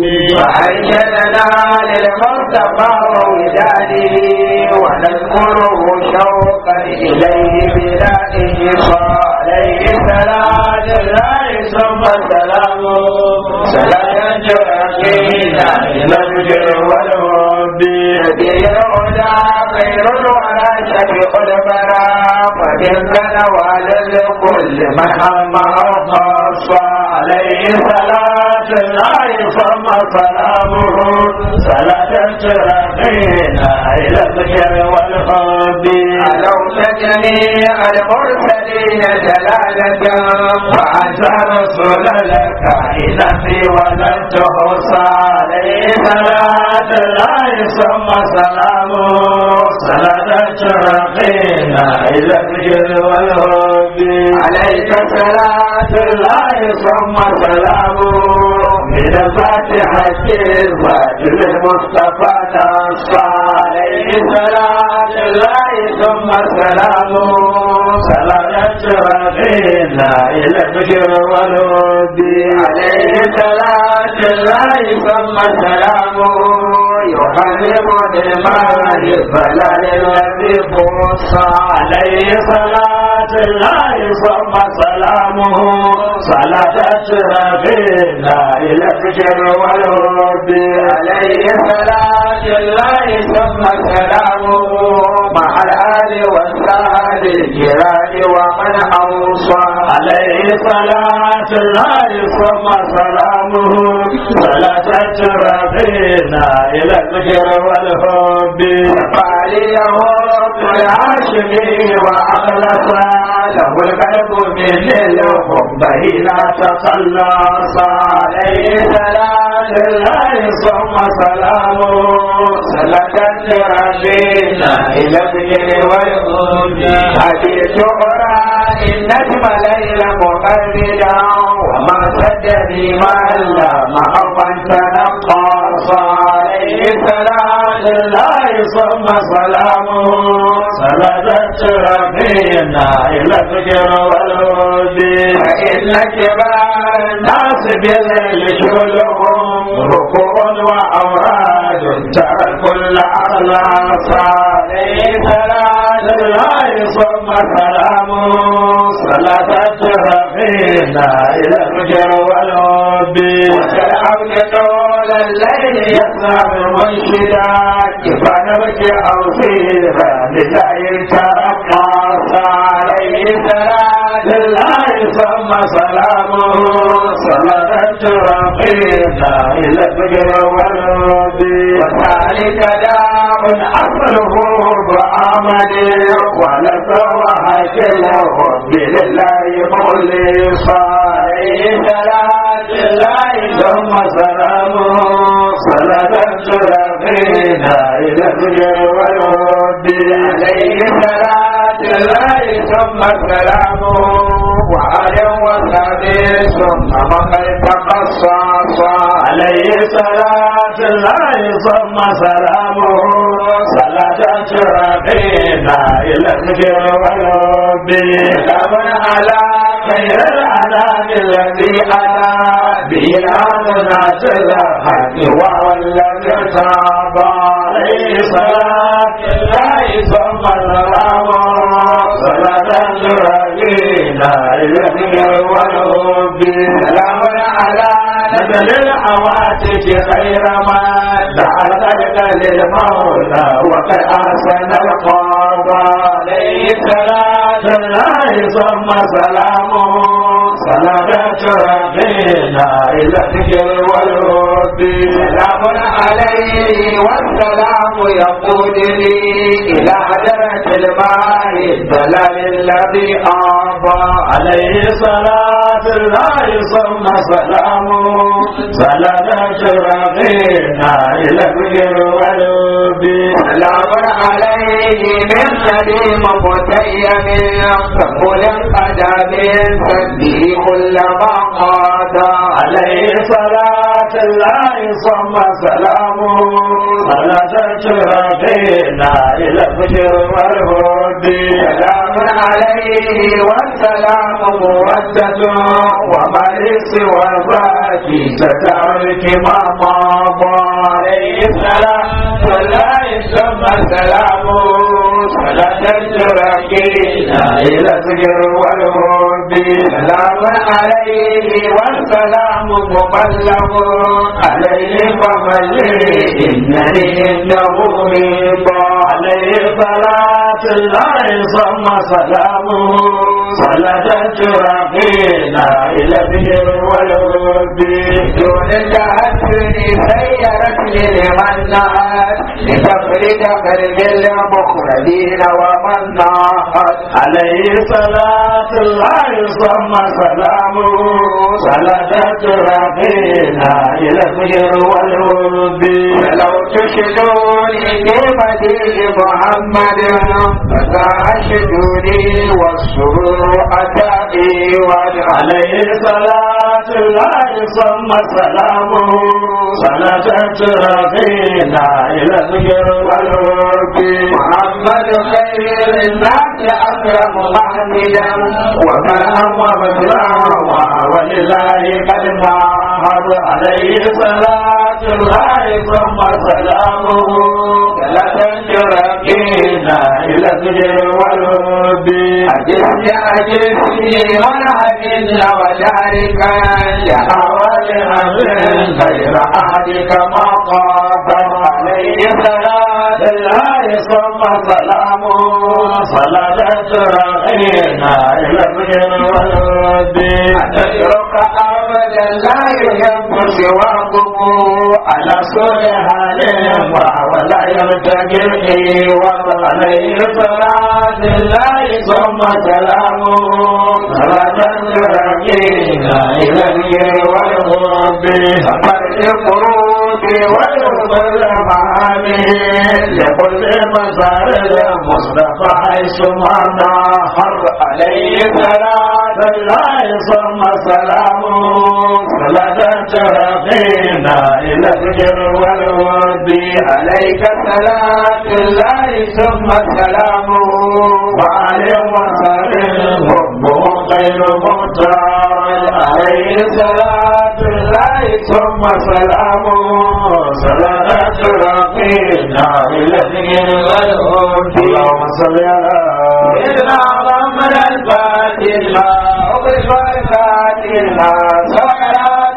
وعيشنا للمصطفى ووداده ونذكره شوقا إليه بلا إنقاذ عليه صلاة الله ثم سلامه صلاة ترقينا إلى الذكر والحب به الهدى خير الورى شفيع البرى فبالكن وعلى كل من هم خاص عليه صلاة الله ثم سلامه صلاة ترقينا إلى الذكر والحب علوت جميع المرسلين جلالة وأنت رسول لك إذا في ولن تحصى عليه صلاة الله ثم سلامه صلاة ترقينا إلى الذكر والحب عليك صلاة الله ثم سلامه من الفاتحة الفاتح المصطفى نصى عليه صلاة الله ثم سلامه صلاة ربنا إلى الفجر والود عليه صلاة الله ثم سلامه يحرم المال البلد الذي خص عليه صلاة الله ثم سلامه صلاة ربنا إلى الفجر والود عليه صلاة الله ثم سلامه مع الآل والسهل الجيران ومن أوصى عليه صلاة الله ثم سلامه صلاة ربنا إلى الذكر والحب فعليه الهاشمي وأخلص له القلب من الحب لا تخلص عليه صلاة الله ثم سلامه صلاة ربنا إلى الذكر والحب حديث أرى النجم ليل مقلدا وما سدني ما لا محبا تنقص عليه صلاة الله ثم سلامه صلاة ربنا إلى الفجر والهود فإن كبار الناس بالليل شغلهم ركوع وأوراد ترى كل أخلاص عليه صلاة الله ثم سلامه صلاة ربنا إلى الفجر والهود والعبد طول الليل يسمع المنشدا كفان بك أو سيرا لله ترقص عليه صلاة الله ثم سلامه صلاة ربنا إلى الفجر والود وذلك داء أصله بعمل ولسوى كله لله مخلصا عليه صلاة الله ثم سلامه صلاة ربنا إلى الفجر والود عليه صلاة الله ثم سلامه وعلى وسبي ثم من تقصص عليه صلاة الله ثم سلامه صلاة ربنا إلى الفجر والود سلام على خير الأنام الذي أنا به الأمنات الحق وهو الذي تاب عليه صلاة الله ثم سلامه صلاة ربنا إلى الفجر والود سلام على نزل العواتق خير ما دعا ذلك للمولى وقد أحسن القضاء عليه صلاة الله ثم سلامه صلاة ربنا إلى الذكر والود سلام عليه والسلام يقودني إلى حضرة الماء الدلال الذي أعطى عليه صلاة الله ثم سلامه صلاة ربنا إلى الذكر والود سلام عليه من سليم متيم فقل قدم سده كل ما قاد عليه صلاة الله ثم سلامه صلاة ربنا إلى الفجر والهد سلام عليه والسلام مودة وما سوى ذاك تترك ما مضى عليه صلاة الله ثم سلامه صلاة ربنا إلى الفجر والهد سلام عليه والسلام مبلغ عليه فملي إنني إنه رضا عليه صلاة الله ثم سلامه صلاة ربنا إلى البر والود دون التأثر سيرت لمن نهت لتفرد قلب المخرجين ومن نهت عليه صلاة الله ثم سلامه صلاة ربنا إلى البر والود فلو تشدوني في مديح محمد فساء شجوني والسرور أتى والعلي عليه صلاة الله ثم سلامه صلاة ترقينا إلى الذكر والرب محمد خير الناس أكرم محمدا ومن أمر بالله ولله قد معهد عليه صلاة الله ثم سلامه صلاة ترقينا إلى الذكر والرب أجل أجلسي والعدل وذلك حوال أمر غير أحدك ما قدم عليه صلاة الله ثم سلامه صلاة رغينا إلى الرجل والود أتترك أبدا لا يحب سواكم على سوء حال ولا يرتقي وعليه صلاة الله ثم سلامه صلاة رغينا إلى الرجل والود فرد القروب ويرضى المعاني لكل مسار المصطفى حيث ما حر عليه صلاة الله ثم سلامه صلاة ترقينا إلى الفجر والود عليك صلاة الله ثم سلامه وعليه وسلم ربه خير مختار عليه صلاة الله ثم سلامه صلاة رقينا إلى الذكر والهود اللهم صل على سيدنا محمد الفاتح لما أغلق الفاتح لما صلاة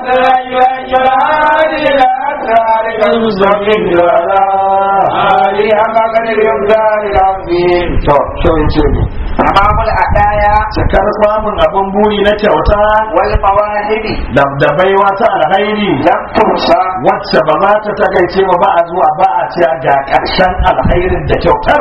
الجلال إلى أسرارك المستقيم وعلى آله حق قدر يمدار العظيم شو يجيبه تمام الأدايا cikar samun abin buri na kyauta والمواهب da da baiwa ta alhairi لم تحصى wacce ba za ta takaice ba ba a zuwa ba a ce ga ƙarshen alhairin da kyautar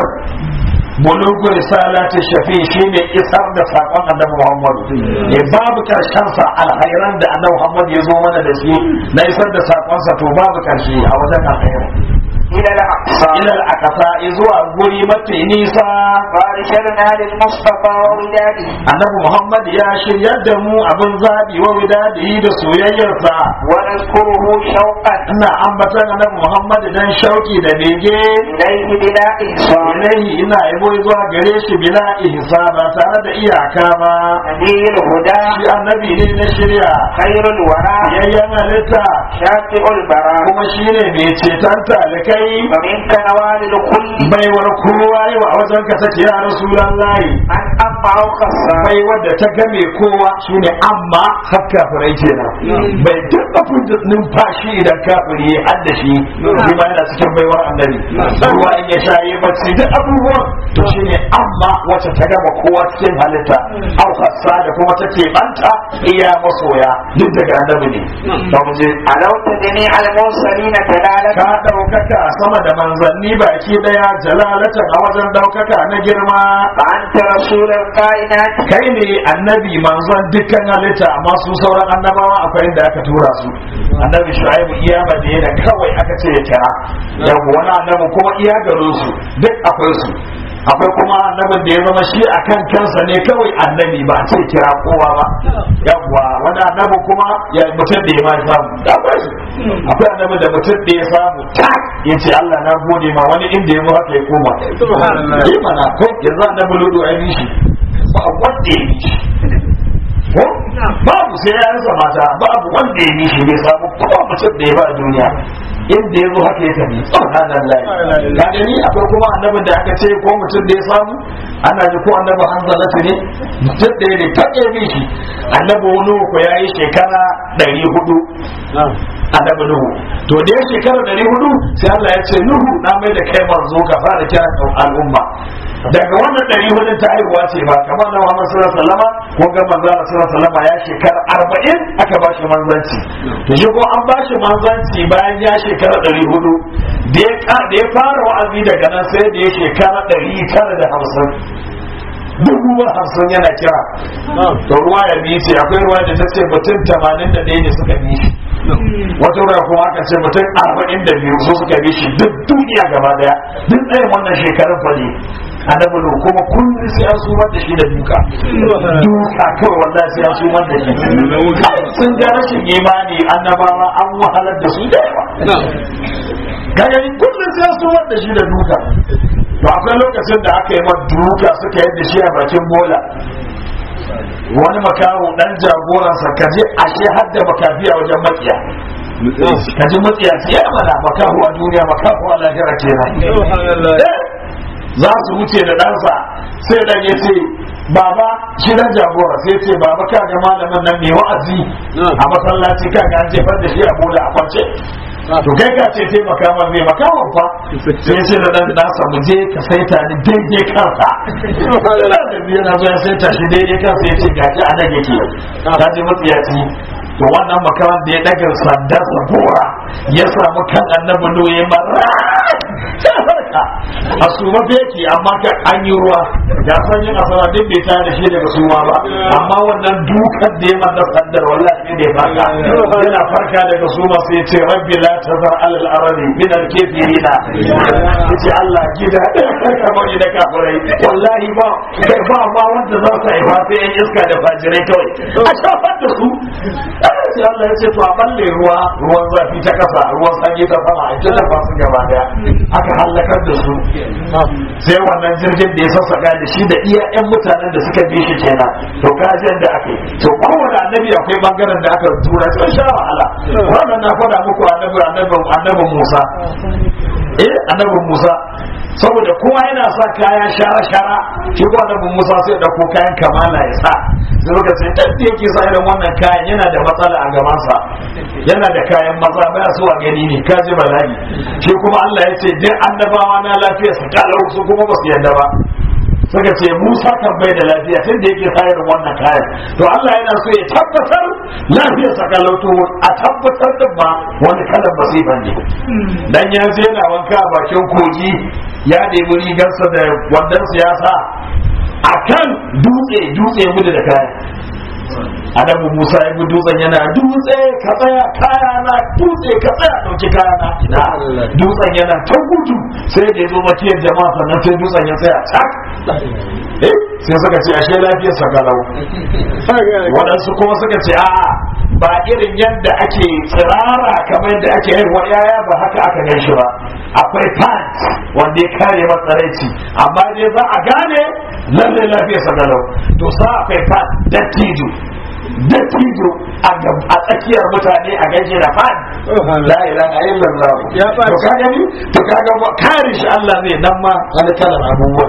bulugu risalati shafi shine isar da sakon annabi Muhammad ne babu karshen sa alhairan da annabi Muhammad ya zo mana da shi na isar da sakon sa to babu karshe a wajen alhairan إلى الأقصى ila al-aqsa zuwa guri mafi nisa فارشدنا للمصطفى ووداده annabi Muhammad ya shiryar da mu abin zabi wa widadi da soyayyarsa ونذكره شوقا ina ambatan annabi Muhammad dan shauki da bege إليه بلا إحصاء ilaihi ina yabo zuwa gare shi bila ihsa ba tare da iyaka ba نبي الهدى shi annabi ne na shirya خير الورى yayyan halitta شافع البراء kuma shine mai ceton talikai ومنك نوال الكل baiwar kowa yau a wajen ka take ya rasulullahi أن أما خصا bai wadda ta game kowa shine amma har kafirai kenan bai taɓa fita numfashi idan kafiri ya hadda shi shi ma yana cikin baiwar annabi ruwa in ya shaye bacci duk abubuwan to shine amma wacce ta gama kowa cikin halitta au hassa da kuma take banta iya masoya duk daga annabi ne ba mu je علوت جميع المرسلين دلالة ka ɗaukaka sama da manzanni baki daya jalalatan a wajen ɗaukaka na girma فأنت رسول الكائنات kai ne annabi manzon dukkan halitta amma su sauran annabawa akwai inda aka tura su annabi shu'aibu iya madina kawai aka ce ya kira yau wani annabi kuma iya garin su duk akwai su akwai kuma annabin da ya zama shi a kan kansa ne kawai annabi ba a ce kira kowa ba yawwa wani annabi kuma ya mutum da ya ma samu da akwai su akwai annabi da mutum da ya samu tak ya ce Allah na gode ma wani inda ya zo haka ya koma yi mana ko yanzu annabi ludu a yi shi ba wanda ya yi shi ko babu sai ya rasa mata babu wanda ya yi shi bai samu kowa mutum da ya ba a duniya inda ya zo haka ya tafi subhanallah ka gani akwai kuma annabin da aka ce ko mutum da ya samu ana ji ko annabi hanzalatu ne mutum da ya ne ta bi shi annabi wani ko ya yi shekara ɗari hudu annabi nuhu to da ya shekara ɗari hudu sai Allah ya ce nuhu na mai da kai manzo ka fara kira al'umma daga wannan ɗari hudu ta haihuwa ce ba kamar na Muhammad sallallahu alaihi wasallam ko ga manzo Allah sallallahu alaihi wasallam ya shekara arba'in aka ba shi manzanci to shi ko an ba shi manzanci bayan ya shekara ɗari hudu da ya ka- da ya fara wa'azi daga nan sai da ya shekara ɗari tara da hamsin dubu ba hamsin yana kira to ruwa ya bi ce akwai ruwa da ta ce mutum tamanin da ɗaya ne suka bi shi wata ruwa kuma aka ce mutum arba'in da biyu su suka bi shi duk duniya gaba daya duk ɗayan wannan shekarun fa ne annabi lo kuma kullum sai an sumar da shi da duka duka kawai wallahi sai an sumar da shi sun ga rashin imani annabawa an wahalar da su da yawa gagarin kullum sai an sumar da shi da duka to akwai lokacin da aka yi ma duka suka yadda shi a bakin bola wani makaho dan jagoransa kaje ashe har da makafi a wajen makiya kaji matsiya ce ya mana makaho a duniya makaho a lahira kenan za su wuce da ɗansa sai dan ya ce baba shi dan jagora sai ce baba ka ga malamin nan mai wa'azi a masallaci ka ga an jefar da shi a bola a kwance to kai ka ce taimaka man mai makawan fa sai ce da dan nasa mu je ka saita ni daidai kansa da biyu na zo ya saita shi daidai kansa ya ce gashi a nan yake ka je matsiyaci to wannan makawan da ya daga sanda sa gora ya samu kan annabi noye mara a suma beki amma ka an yi ruwa ya san yin asara duk bai tare da shi daga suma ba amma wannan dukan da ya manda sandar wallahi ne farka yana farka daga suma sai ce rabbi la tazar alal ardi min al kafirina yace Allah gida kamar ni da kafirai wallahi ba kai ba ba wanda za su haifa sai yan iska da fajirai kawai a shafar da su sai Allah ya ce to a balle ruwa ruwan zafi ta kasa ruwan sanyi ta sama a ita da su gaba daya aka halakar da su sai wannan jirgin da ya sassaka da shi da iya yan mutanen da suka bi shi kenan to kajin da aka yi to kowane annabi akwai bangaren da aka tura sun sha wahala wannan na faɗa muku annabi annabi Musa eh annabi Musa saboda kowa yana sa kaya shara shara shi ko annabi Musa sai dauko kayan kamala ya sa sai muka ce dan da yake sa irin wannan kayan yana da matsala a gaban sa yana da kayan maza baya so a gani ne ka ji bala'i shi kuma Allah ya ce duk annabawa na lafiya su kalau su kuma ba su yadda ba suka ce Musa kan bai da lafiya tun da yake sayar wannan kayan to Allah yana so ya tabbatar lafiyar sa kalauto a tabbatar da ba wani kalan masifa ne dan ya je yana wanka a bakin kogi ya ɗebi rigarsa da wannan siyasa akan dutse dutse gudu da kayan annabi Musa ya bi dutsen yana dutse ka tsaya kaya na dutse ka tsaya dauki kaya na ina dutsen yana ta gudu sai da ya zo makiyar jama'a sannan sai dutsen ya tsaya tak eh sai suka ce ashe lafiyar sa galau waɗansu kuma suka ce a'a ba irin yadda ake tsirara kamar yadda ake haihuwa yaya ba haka aka gan shi ba akwai pant wanda ya kare matsaraici amma dai za a gane lalle lafiyar sa galau to sa akwai pant dattijo dattijo a tsakiyar mutane a gaje da fan la ilaha illallah to ka gani to ka ga kare shi Allah ne nan ma wani kalan abubuwan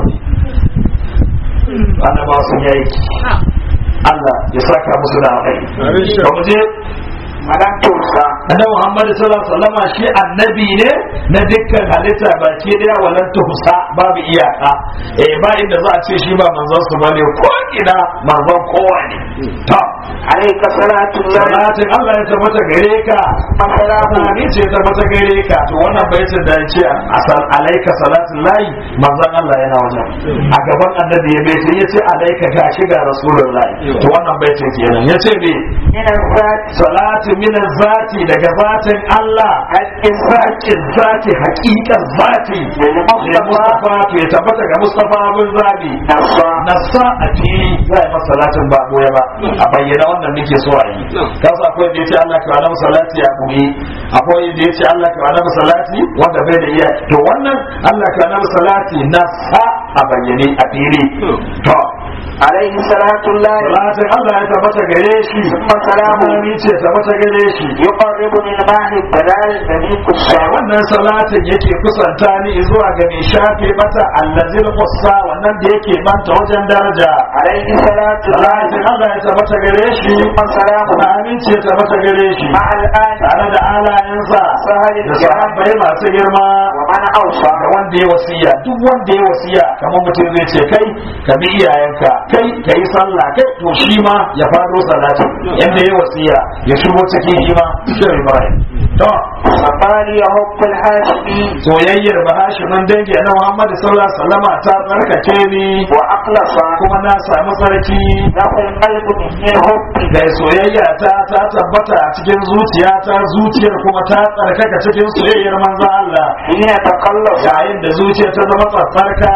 ne annaba sun yayi Allah ya saka musu da alkhairi ba mu je malam tursa annabi Muhammad sallallahu alaihi wasallam shi annabi ne na dukkan halitta baki daya walan tuhsa babu iyaka eh ba inda za a ce shi ba manzon su bane ko ina manzon kowa ne to alayka salatu salatin Allah ya tabbata gare ka salamu ni ce ta tabbata gare ka to wannan baitin da yace asal alayka salatin lahi manzon Allah yana wajen a gaban annabi ya baitin yace alayka gashi ga rasulullahi to wannan baitin kenan yace me min al-zat salatu min zati daga zatin Allah haƙƙin zati haƙiƙar zati da Mustafa to ya tabbata ga Mustafa abin zabi nasa nasa a fili za a yi masa salatin ba boye ba a bayyana wannan muke so a yi kasa akwai da ya ce Allah ka wani salati a boye akwai da ya ce Allah ka wani salati wanda bai da iya to wannan Allah ka wani salati nasa a bayyane a fili to alayhi salatu llahi salatin Allah ya tabbata gare shi ثم سلامه Amani ce tabbata gare shi يقربني الماء الدلال الذي Sai كسر wannan salatin yake kusanta ni zuwa ga mai shafe mata allazil qussa wannan da yake manta wajen daraja عليه صلاة الله salatin Allah ya tabbata gare shi ثم سلامه na amince ya tabbata gare shi مع الآن tare da alayensa سهل da الجهاد sahabbai masu girma ومن أوصى ga wanda ya wasiya duk wanda ya wasiya kamar mutum zai ce kai ka bi iyayenka kai ka yi sallah kai to shi ma ya fado salatin yadda ya wasiya ya shigo cikin shi ma shi Ibrahim to فقال يهب الهاشمي soyayyar bahashimin dangi na Muhammad sallallahu alaihi wasallama ta tsarkake ni وأخلص kuma na samu sarki له القلب من الحب da soyayya ta ta tabbata a cikin zuciya ta zuciyar kuma ta tsarkaka cikin soyayyar manzon Allah حين تقلص yayin da zuciya ta zama tsarka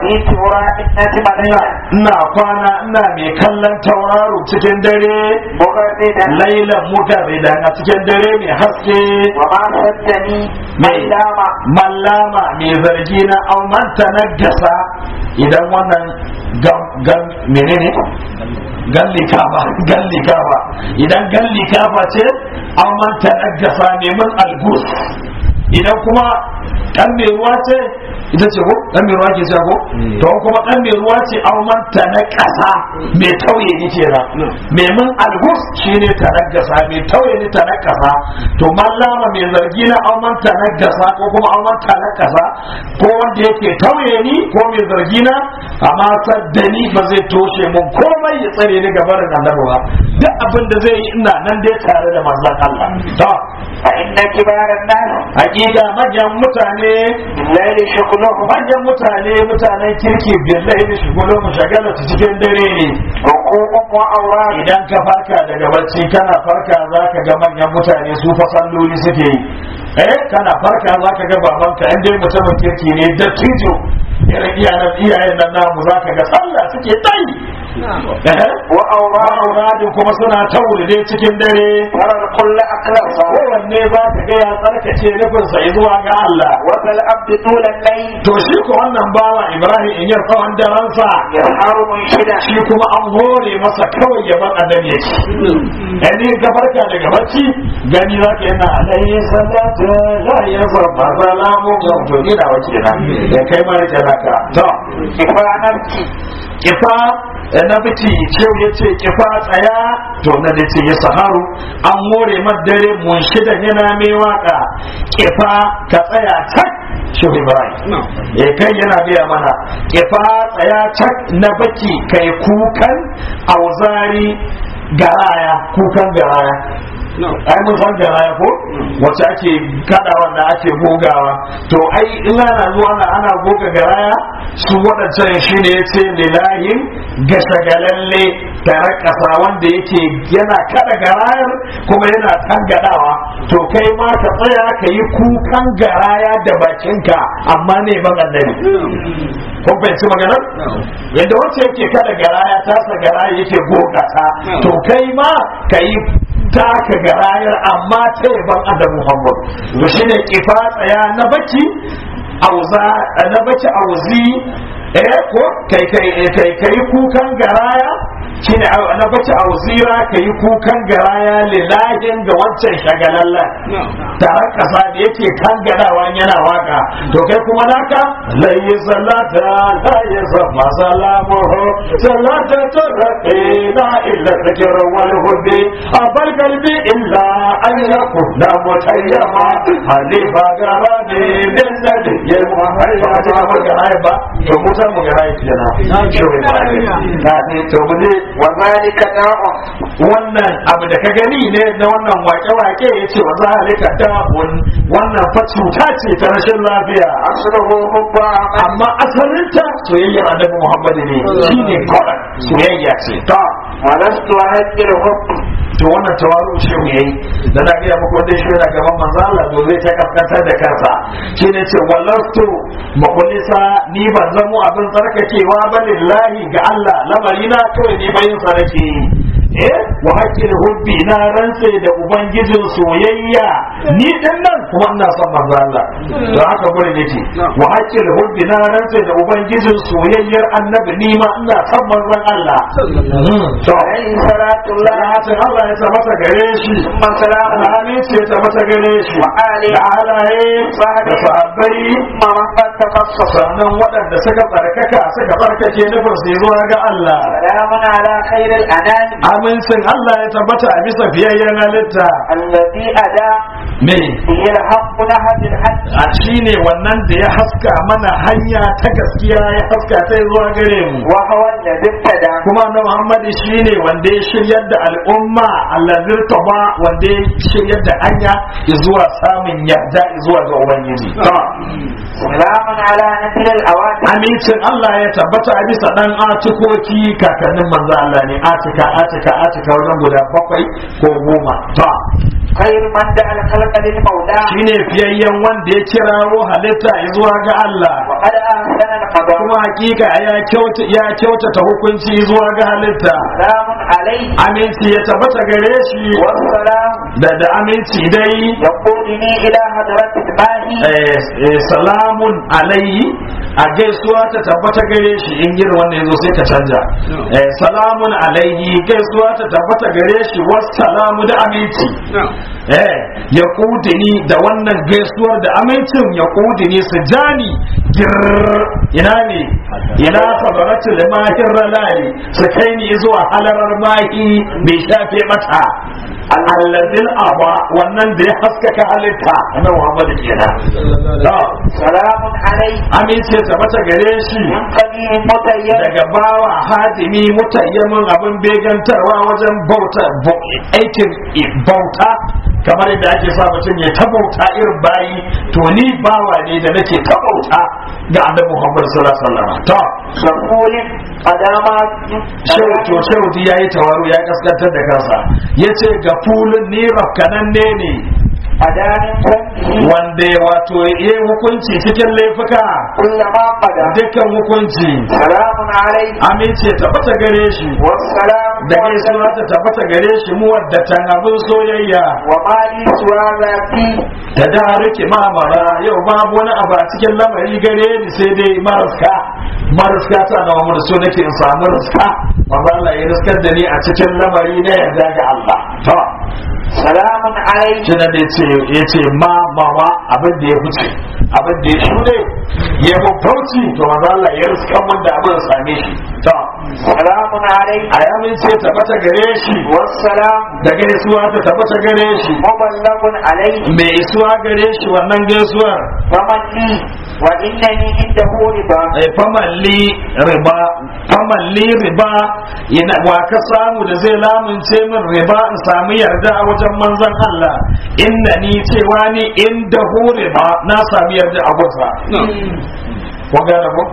وأبيت ورائحة مليئة ina kwana ina mai kallon tauraro cikin dare مغردا lailan mugarridan a cikin dare mai haske وما صدني mai ميلاما mallama mai zargi na aumanta na gasa idan wannan gam gam menene gallika ba gallika ba idan gallika ba ce aumanta na gasa neman algus idan kuma dan mai ruwa ce ita ce ko dan mai ruwa ke ce ko to kuma dan mai ruwa ce aumanta na kasa mai tauye ni kenan mai mun algus shine ta na gasa mai tauye ni ta na kasa to mallama mai zargi na aumanta na gasa ko kuma aumanta na kasa ko wanda yake tauye ni ko mai zargi na amma saddani ba zai toshe mun komai ya tsare ni gaban annabi ba duk abin da zai yi ina nan dai tare da manzon Allah to فإن كبار الناس hakika manyan mutane بالليل شغلهم manyan mutane mutanen kirki billahi da shigolo mu shagala ta cikin dare ne ركوع وأوراق idan ka farka daga bacci kana farka za ka ga manyan mutane su fa salloli suke yi eh kana farka za ka ga babanka in dai mutumin kirki ne dattijo irin iyayen iyayen nan namu za ka ga sallah suke tayi eh وأوراق auradin kuma suna ta wulide cikin dare ترى الكل أقلصا kowanne za ka ga ya tsarkace nufinsa zuwa ga Allah وذا الأبد طول الليل to shi ko wannan bawa Ibrahim in yar tsawon daransa يسهر منشدا shi kuma an hore masa kawai ya bar annabi ya ci yani ka farka daga bacci gani za ka yana alayhi salatu la yazma salamu to ni na wace na ya kai ma ya naka to كفاء نفسي kifa na biti cewa ya ce kifa tsaya to na da ce ya saharu an more madare mun shida yana mai waka kifa ka tsaya tak shehu ibrahim eh kai yana biya mana kifa tsaya tak na baki kai kukan auzari garaya kukan garaya ai mun san garaya ko wacce ake kada wanda ake gogawa to ai in ana zuwa ana ana goga garaya su waɗancan shi ne yace lilahin gashagalalle tare ƙasa wanda yake yana kada garayar kuma yana tangadawa to kai ma ka tsaya ka yi kukan garaya da bakinka amma ne ban annabi kun fahimci maganar yadda wacce yake kada garaya tasa garaya yake goga ta to kai ma ka yi taka garayar amma ta yaban adam muhammad to shine kifa tsaya na baki auza na baki auzi eh ko kai kai kai kai kukan garaya shine na bace auzira kai kukan garaya lilahin ga wancan shagalallan tare kasa da yake kan gadawa yana waka to kai kuma naka la salata la yasma salamuhu salata tarqina illa dhikr wal hudi abal qalbi illa an yakuna mutayyama halifa garani min ladhi yalma ba ta ba garaya ba to mutan mu garaya kenan shi ne na ne to mu ne وذلك داء wannan abu da ka gani ne na wannan wake-wake ya ce wa zalika da'un wannan fa cuta ce ta rashin lafiya أصله حب عمل amma asalinta soyayyar annabi Muhammad ne shine kawai soyayya ce ta ولست أهد الحب to wannan tawaru shehu yayi da na gaya muku wanda shi yana gaban manzo Allah to zai ta kaskantar da kansa shine ce wallastu makulisa ni ban zamo abin tsarkakewa ba lillahi ga Allah lamarina kawai ne bayin sa nake eh wa haqqil hubbi na rantse da ubangijin soyayya ni din nan kuma ina son manzo Allah to haka gure nake wa haqqil hubbi na rantse da ubangijin soyayyar annabi ni ma ina son manzon Allah to عليه صلاة الله salatin Allah ya tabbata gare shi ثم سلام alhali ce ta mata gare shi وآله da halaye da sahabbai ثم من قد تخصص sannan waɗanda suka tsarkaka suka tsarkake nufin su zuwa ga Allah سلام على خير الأنام amincin Allah ya tabbata a bisa fiyayyen halitta الذي أدى me به الحق نهج الحج a shi ne wannan da ya haska mana hanya ta gaskiya ya haska ta zuwa gare mu وهو الذي ابتدى kuma na Muhammad shi ne wanda ya shiryar da al'umma allazir ba wanda ya shiryar da hanya zuwa samun yarda zuwa ga Ubangiji. سلام على نسل الأواتم Amincin Allah ya tabbata a bisa ɗan atikoki kakannin manzo Allah ne atika atika atika wajen guda bakwai ko goma. Ta خير من دعا الخلق للمولى shine fiyayyen wanda ya kirawo halitta zuwa ga Allah. وقد أحسن القضاء kuma kuma hakika ya kyauta ya kyautata hukunci zuwa ga halitta سلام عليه aminci ya tabbata gare shi والسلام da da aminci dai يقودني إلى حضرة الماهي eh, eh, salamun alayhi a gaisuwa ta tabbata gare shi in irin wannan yazo sai ka canja eh, salamun alayhi gaisuwa ta tabbata gare shi wassalamu da aminci eh ya kudini da wannan gaisuwar da amincin ya kudini su jani gir ina ne ina sabaratu da mahir ralali su kai ni zuwa halarar mahi mai shafe mata allazil aba wannan da ya haskaka halitta na Muhammad kenan to سلام عليه amince ta mata gare shi من قديم متيم daga bawa hadimi mutayyamin abin begantarwa wajen bauta bo- aikin i- bauta kamar yadda ake sa mutum ya ta bauta irin bayi to ni bawa ne da nake ta bauta ga annabi Muhammad sallallahu alaihi wasallam to سفول قدامات shehu to shehu ji yayi tawaru ya kaskantar da kansa yace ga fulun ni rafkananne ne أدان فمه wanda ya wato yi hukunci cikin laifuka كل ما قدم dukkan hukunci سلام عليه amince tabbata gare shi والسلام da gaisuwa ta tabbata gare shi muwaddatan abin soyayya وما لي سوى ذاتي da da rike mamara yau babu wani abu a cikin lamari gare ni sai dai maraska maraska ta da wani so nake in samu raska manzo Allah ya riskar da ni a cikin lamari na yarda ga Allah to سلام عليه shi da yace yace ma mama abin da ya fice abin da ya shude ya bauci to manzo Allah ya riskar mun da abin same shi to سلام عليه a yamin ce tabbata gare shi والسلام da gaisuwa ta tabbata gare shi مبلغ عليه mai isuwa gare shi wannan gaisuwar فمن لي وإنني عنده رضا ai famalli riba famalli riba ina wa ka samu da zai lamunce min riba in samu yarda a wajen manzon Allah inna ni cewa ni inda hu riba na sami yarda a gunsa ko gane ko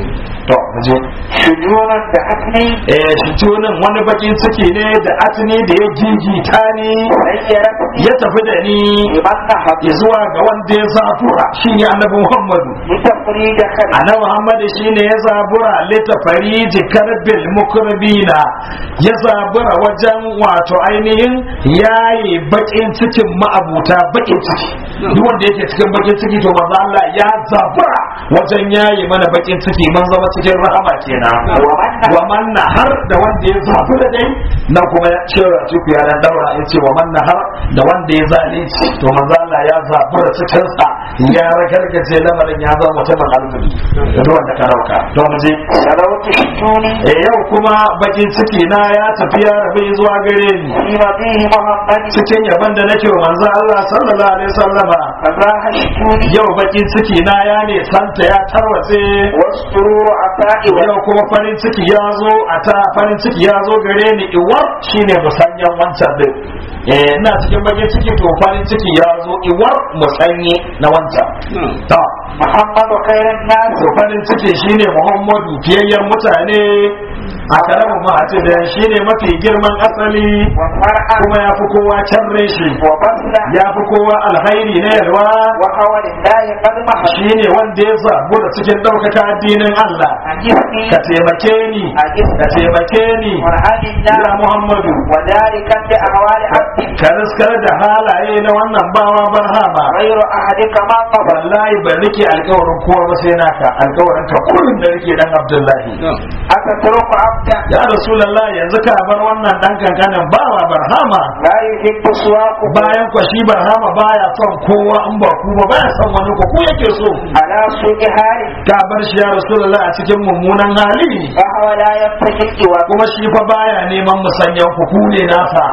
to je شجونا دعتني eh shi tunin wani bakin ciki ne da atini da ya gigita ni سيرتني ya tafi da ni لمن نهض zuwa ga wanda ya zafura shi ne annabi Muhammadu لتفريد خلق annabi Muhammad shine ya zabura litafari jikarbil mukrabina ya zabura wajen wato ainihin yayi bakin cikin ma'abuta bakin ciki duk wanda yake cikin bakin ciki to manzo Allah ya zabura wajen yayi mana bakin ciki mun zama cikin rahama kenan wa man har da wanda ya zabura dai na kuma ya ce ciku ya dan daura ya ce wa man har da wanda ya zalunci to manzo Allah ya zabura cikin sa ya ragargaje lamarin ya zama mutumin alfuri da duk wanda ka rauka to mu je سلوت شجوني eh yau kuma bakin ciki na ya tafi ya rabe zuwa gare ni في مضيه محمد cikin yaban da nake wa manzo Allah sallallahu alaihi wasallama فراح شجوني yau bakin ciki na ya ne santa ya tarwatse والسرور عطائي yau kuma farin ciki ya zo a ta farin ciki ya zo gare ni iwar shine musanyan wancan din eh ina cikin bakin ciki to farin ciki ya zo iwar musanye na wancan to محمد خير الناس to farin ciki shine Muhammadu fiyayyen mutane a karamin ma'ace da shine mafi girman asali وفرعا kuma ya fi kowa can reshi وبصلا ya fi kowa alhairi na yalwa وهو لله قد محل shine wanda ya zabu da cikin ɗaukaka addinin Allah أجسني ka taimake ni ka taimake ni قرآن ya الله Muhammadu وذلك بأهوال عبد ka riskar da halaye na wannan bawa barhama غير أحدك ما قبل wallahi ban rike alkawarin kowa ba sai naka alkawarin ka kullum da rike dan Abdullahi أتترك عبدا ya Rasulullah yanzu ka bar wannan dan kankanin bawa barhama لا يحب سواكم bayan kwa shi barhama baya son kowa in ba ku ba baya son wani ko ku yake so على سوء حال ka bar shi ya Rasulullah a cikin mummunan hali فهو لا يبتغي الجواب kuma shi fa baya neman musanyan ku ku ne nasa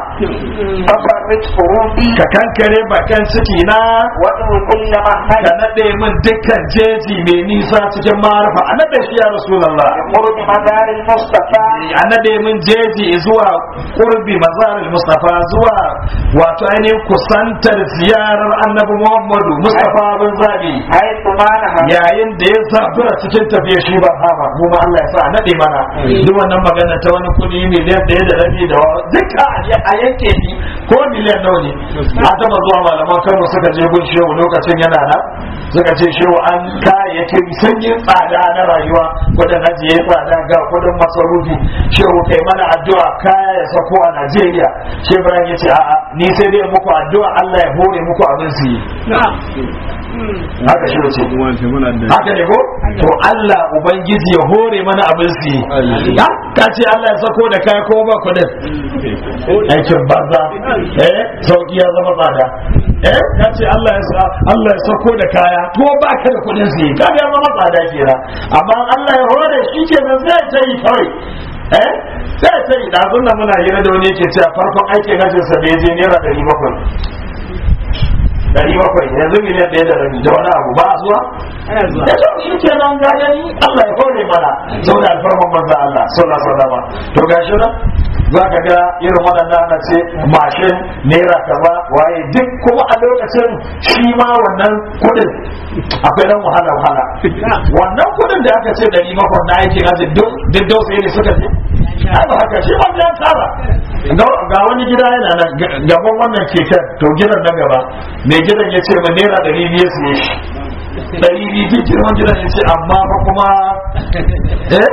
ففرج قروبي ka kankare bakan ciki na وادعو كل ka مهمل nade min dukkan jeji mai nisa cikin ma'arfa a nade shi ya Rasulullah يخرج مدار المصطفى a nade min jeji zuwa kurbi mazarar mustafa zuwa wato ainihin kusantar ziyarar annabi muhammadu mustafa bin zabi حيث ما نهى yayin da ya zabura cikin tafiya shi ba hama mu ma Allah ya sa a nade mana duk wannan magana ta wani kudi miliyan ɗaya da rabi da wa- duka a yanke ni ko miliyan nawa ne a taba zuwa malaman kano suka je gun shehu lokacin yana na suka ce shehu an kayayyakin sanyin tsada na rayuwa kudin haji ya tsada ga kudin masarufi shehu kai mana addu'a kaya ya sako a najeriya shehu ibrahim ya ce a'a ni sai dai muku addu'a allah ya hore muku abin su yi haka shi ce haka ne ko to Allah ubangiji ya hore mana abin su yi ya ka ce Allah ya sako da kaya ko ba kudin aikin banza eh sauki ya zama tsada eh ka ce Allah ya sa Allah ya sako da kaya to ba ka da kudin su yi ka ya zama tsada kenan amma Allah ya hore shi kenan zai ta yi kawai eh sai ta yi ɗazun da muna hira da wani yake cewa farkon aikin hajjinsa da ya je naira ɗari bakwai dari bakwai yanzu miliyan ɗaya da rabi da wani abu ba a zuwa ya ce shi ke nan ga gani Allah ya kore mana zaune alfarman manzan Allah sallallahu alaihi wasallam to gashi nan za ka ga irin waɗannan ana ce mashin naira kaza waye duk kuma a lokacin shi ma wannan kuɗin akwai dan wahala wahala wannan kuɗin da aka ce ɗari bakwai na aikin hajji duk dausayi ne suka je ai ba haka shi wanda ya tsara ga wani gida yana nan gaban wannan keken to gidan na gaba mai gidan ya ce ma naira ɗari biyu su yi shi ɗari biyu ke girman gidan ya ce amma fa kuma eh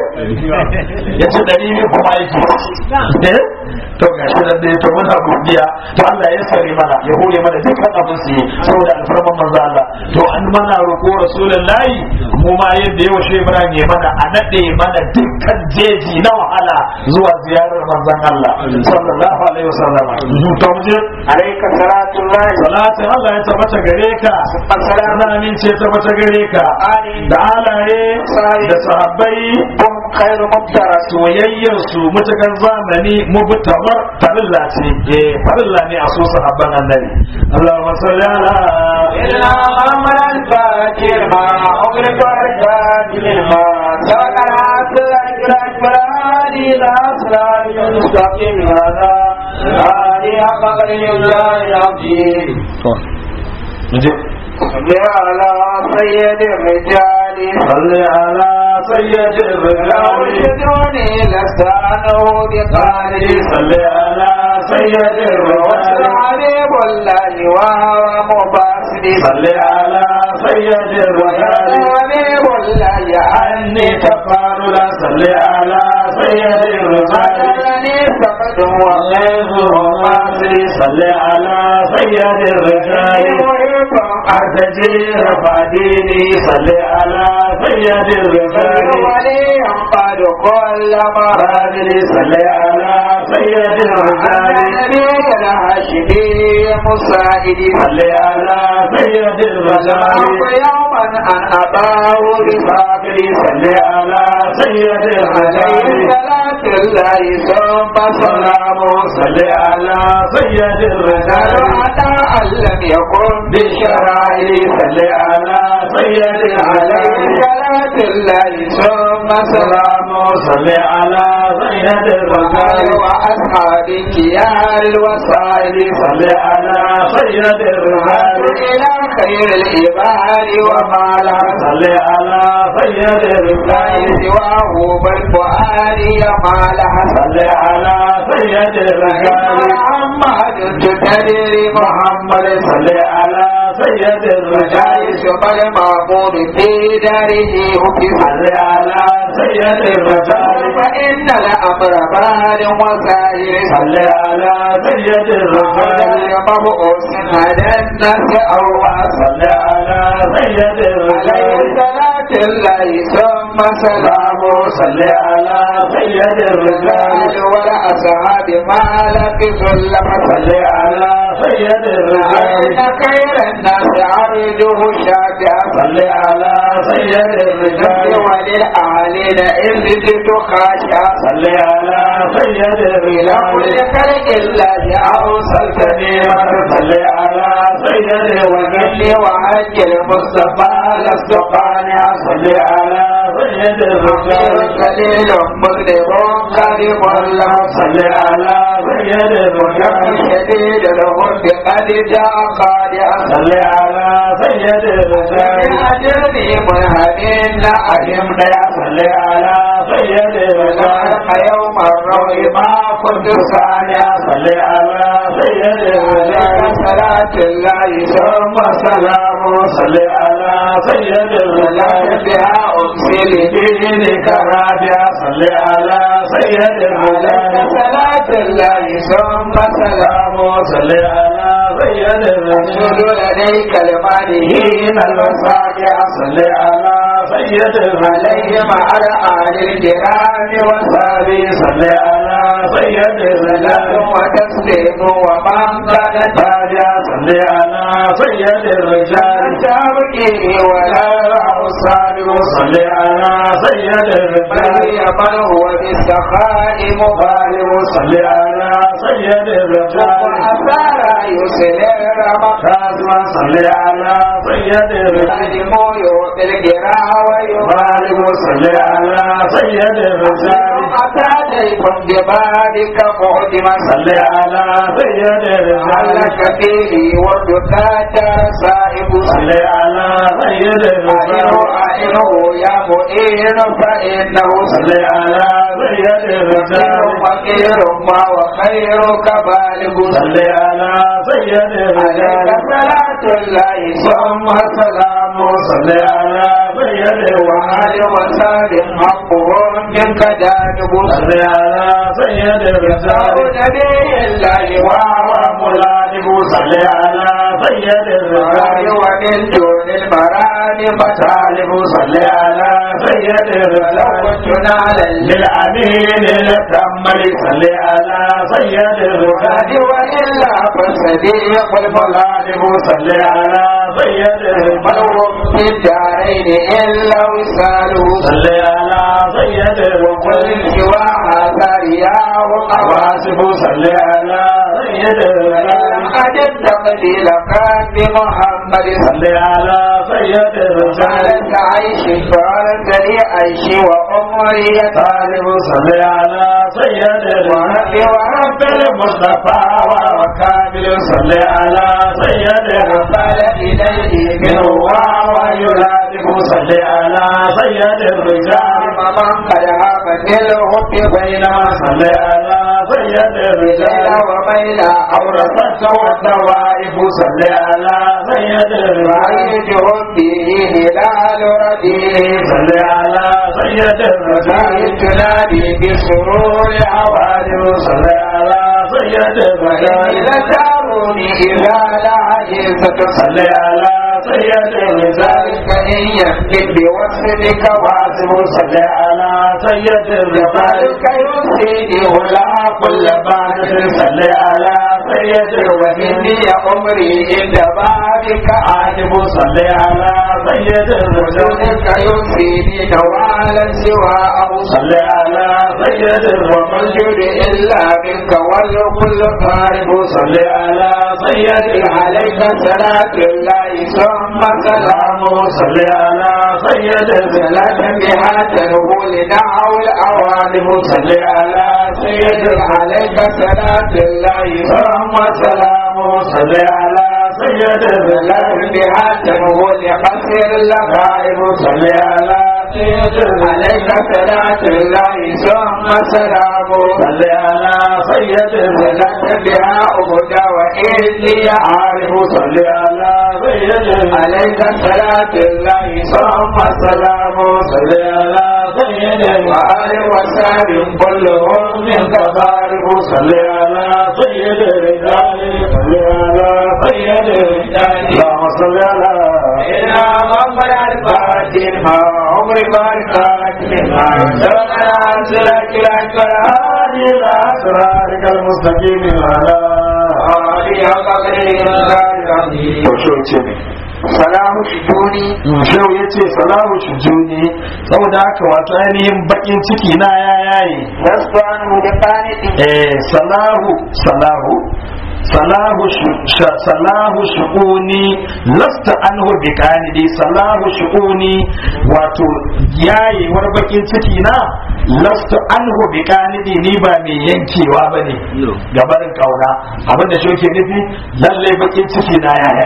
ya ce ɗari biyu kuma aiki eh to ga shi nan dai to muna godiya to Allah ya sare mana ya hore mana dukkan abin su yi saboda alfarman manzo Allah to an mana roƙo rasulullahi mu ma yadda yau shi Ibrahim ya mana a nade mana dukkan jeji na wahala zuwa ziyarar manzon Allah sallallahu alaihi wasallam to mu je alaika salatullahi salatin Allah ya tabbata gare ka assalamu ana min ce tabbata gare ka da alaye da sahabbai hum khairu mubtara soyayyar su mutakar zamani mubtabar farilla ce eh farilla ne a so sahabban annabi Allahumma salli ala إلا أمر الفاتر ما أغلق الفاتر ما سكر أسلك الأكبر هذه الأسرار المستقيم هذا هذه أقل الله العظيم Muje. صل على سيد الرجال صل على سيد الرجال أرشدوني لسانه بقالي صل على سيد وصل الرجال حبيب الله وهو مباسل صل على سيد الرجال حبيب الله عني تفاضل صل على سيد الرجال أجلني فقد والغيظ وماصر صل على سيد الرجال محب أرتجي رفع ديني صل على سيد الرجال ولي قد كل مرة راجل صل على سيد الرجال النبي الهاشمي مساعدي صل على سيد الرجال يوما أن أباه بفاقر صل على سيد عليه الرجال صلاة الله ثم سلام صل على سيد الرجال حتى أن لم يكن بالشرائع صل على سيد عليه الرجال صلاة الله ثم سلام سلام صل على سيد الرجال وأصحابك يا الوسائل صل على سيد الرجال إلى خير العباد وما لا صل على سيد الرجال سواه بالفؤاد ما لا صل على سيد الرجال محمد تدري محمد صل على سيد الرجال يوسف المعمود في داره في صل على سيد الرجال فإن الأمر بال وسائر صل على سيد الرجال مبعوث على الناس أرواس صل على سيد عليه الرجال صلاة الله ثم سلام سلام صل على سيد الرجال الرجال والأصحاب ما لبثوا اللبس صل على سيد الرجال إن خير الناس عرضه شافعا صل على سيد الرجال وللأعلين إذ جئت خاشعا صل على سيد إلى كل الرجال خلق الله أوصلتني صل على سيد الرجال ومني وحج المصطفى لست قانعا صل على سيد الرجال قليل مذنب قريب الله صل على سيد الرجال شديد الغرب قد جاء قادعا صل على سيد الرجال أجرني منهمين لا أهم أجمع صل على سيد الرجال وذلك يوم الروع ما كنت صل سانيا صل على سيد الرجال صلاة الله ثم سلام صل على سيد الرجال بها أرسل دينك رابع صل على سيد الرجال صلاة الله ثم سلام سلام صل على سيد الرجال رسول لديك المالين حين الوساقع صل على سيد الرجال عليهم على آل الكرام وصحبه صل على سيد وسلام الرجال وتسليم ومن كانت تاجا صل على سيد الرجال تبكي ولا الصالح صل على سيد الرجال بل من هو بالسخاء مغالب غالب صل على سيد الرجال وأثار يسلم كاظم صل على سيد الرجال مقدم يؤتي الجراح ويغالب غالب صل على سيد الرجال أتاتيكم ببابك مهدما صل على سيد الرجال علك فيه وردكات سائب صل على سيد أعينه الرجال أعينه يا مؤين فإنه صل على سيد الرجال فقير ما وخيرك بالغ صل على سيد عليك الرجال صلاة الله ثم سلام صل على سيد وآل الرجال وسلم حقهم منك جانب صل على سيد الرجال نبي الله وهو ملازم صل على سيد وآل الرجال ومن دون المرام طالب صل على سيد لو الرجال كنت نعلى للأمين الكمل صل على سيد الوالد الرجال وإلا فالصديق الملازم صل على سيد الرجال الملوم في الدارين إلا وصاله صل على سيد وكل الرجال سوى هذا رياه واسف صل على سيد الرجال أجد تقدير كان بمحمد صل على سيد الرجال على عيش فارت لي عيش وعمري طالب صل على سيد ورب الرجال ورب المصطفى وكامل صل على سيد قال الرجال إليه من من هو هو ويلادف صل على سيد الرجال من قد هابت الحب بينما صل على سيد ليلة الرجال وميلة أورثت والدوائف صل على سيد الرجال رأيت حبه هلال رديء صل على سيد الرجال رأيت نادي بسرور حوادث صل على سيد الرجال إذا تاروني إذا لا عجزت صل على سيد الرجال ذلك إن يكتب بوصفك واسم صل على سيد الرجال ذلك يرسيني ولا كل بعد صل على سيد الرجال إني عمري عند بابك عاجب صل على سيد الرجال ذلك يرسيني نوالا سواءه صل على سيد الرجال والجود إلا منك والكل قارب صل على سيد عليك صلاة الله ثم سلام سلام صل على سيد صلاة الرجال بها تنهو لنعو الأوانب صل على سيد عليك صلاة الله ثم سلام صل على سيد صلاة الرجال بها تنهو لقصر لك غائب صل على سيد عليك الرجال صلاة الله ثم سلام صل على سيد صلاة الرجال بها أبدا وإني عارف صل على سيد الرجال عليك صلاة الله ثم السلام صل على سيد وآل وسار كلهم من تبارك صل على سيد الرجال صل على سيد الرجال اللهم صل على إلى مغفر الفاتن ما عمر باركات مما سبقنا عن سلاك الأكبر هذه الأسرارك المستقيم على هذه قدر العظيم صلاح شجوني Shehu ya ce salahu shujuni saboda haka wato ainihin bakin ciki na ya yayi لست عنه بقانت eh salahu salahu salahu shu- sha- salahu shu'uni lasta anhu bi qanidi salahu shu'uni wato yayewar bakin ciki na lasta anhu bi qanidi ni ba mai yankewa bane gabarin kauna abinda shi yake nufi lalle bakin ciki na ya yayi